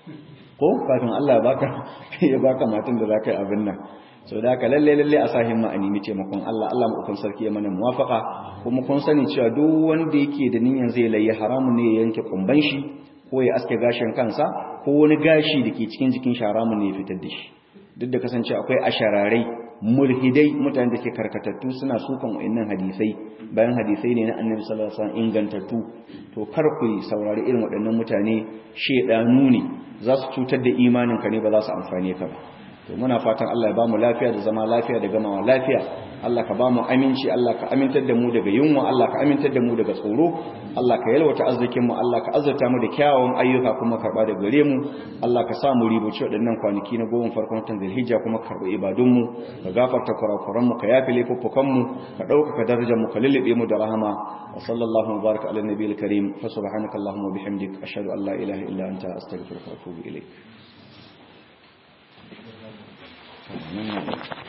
ko kafin Allah ya baka ya baka matan da zaka yi abin nan so da haka lalle lalle a sa himma a nemi taimakon Allah Allah mu sarki ya mana muwafaka kuma kun sani cewa duk wanda yake da niyyar zai layi haramun ne ya yanke kumban shi ko ya aske gashin kansa ko wani gashi da ke cikin jikin shi haramun ne ya fitar da shi duk da kasance akwai ashararai mulhidai mutane da ke karkatattu suna sukan wa'annan hadisai bayan hadisai ne na annabi sallallahu alaihi wasallam ingantattu to kar ku saurari irin waɗannan mutane shedanu ne za su cutar da imanin ka ne ba za su amfane ka ba to muna fatan Allah ya bamu lafiya da zama lafiya da gamawa lafiya Allah ka bamu aminci Allah ka amintar da mu daga yunwa Allah ka amintar da mu daga tsoro Allah ka yalwata arzikin mu Allah ka azurta mu da kyawawan ayyuka kuma karba da gare mu Allah ka sa mu ribuci waɗannan kwanaki na goma farkon watan Zulhijja kuma karba ibadun mu ka gafarta kurakuran mu ka yafi laifuffukan mu ka ɗaukaka darajar mu ka lullube mu da rahama wa sallallahu baraka ala nabiyil karim fa subhanaka allahumma bihamdik ashhadu an la ilaha illa anta astaghfiruka wa atubu ilaik Amin.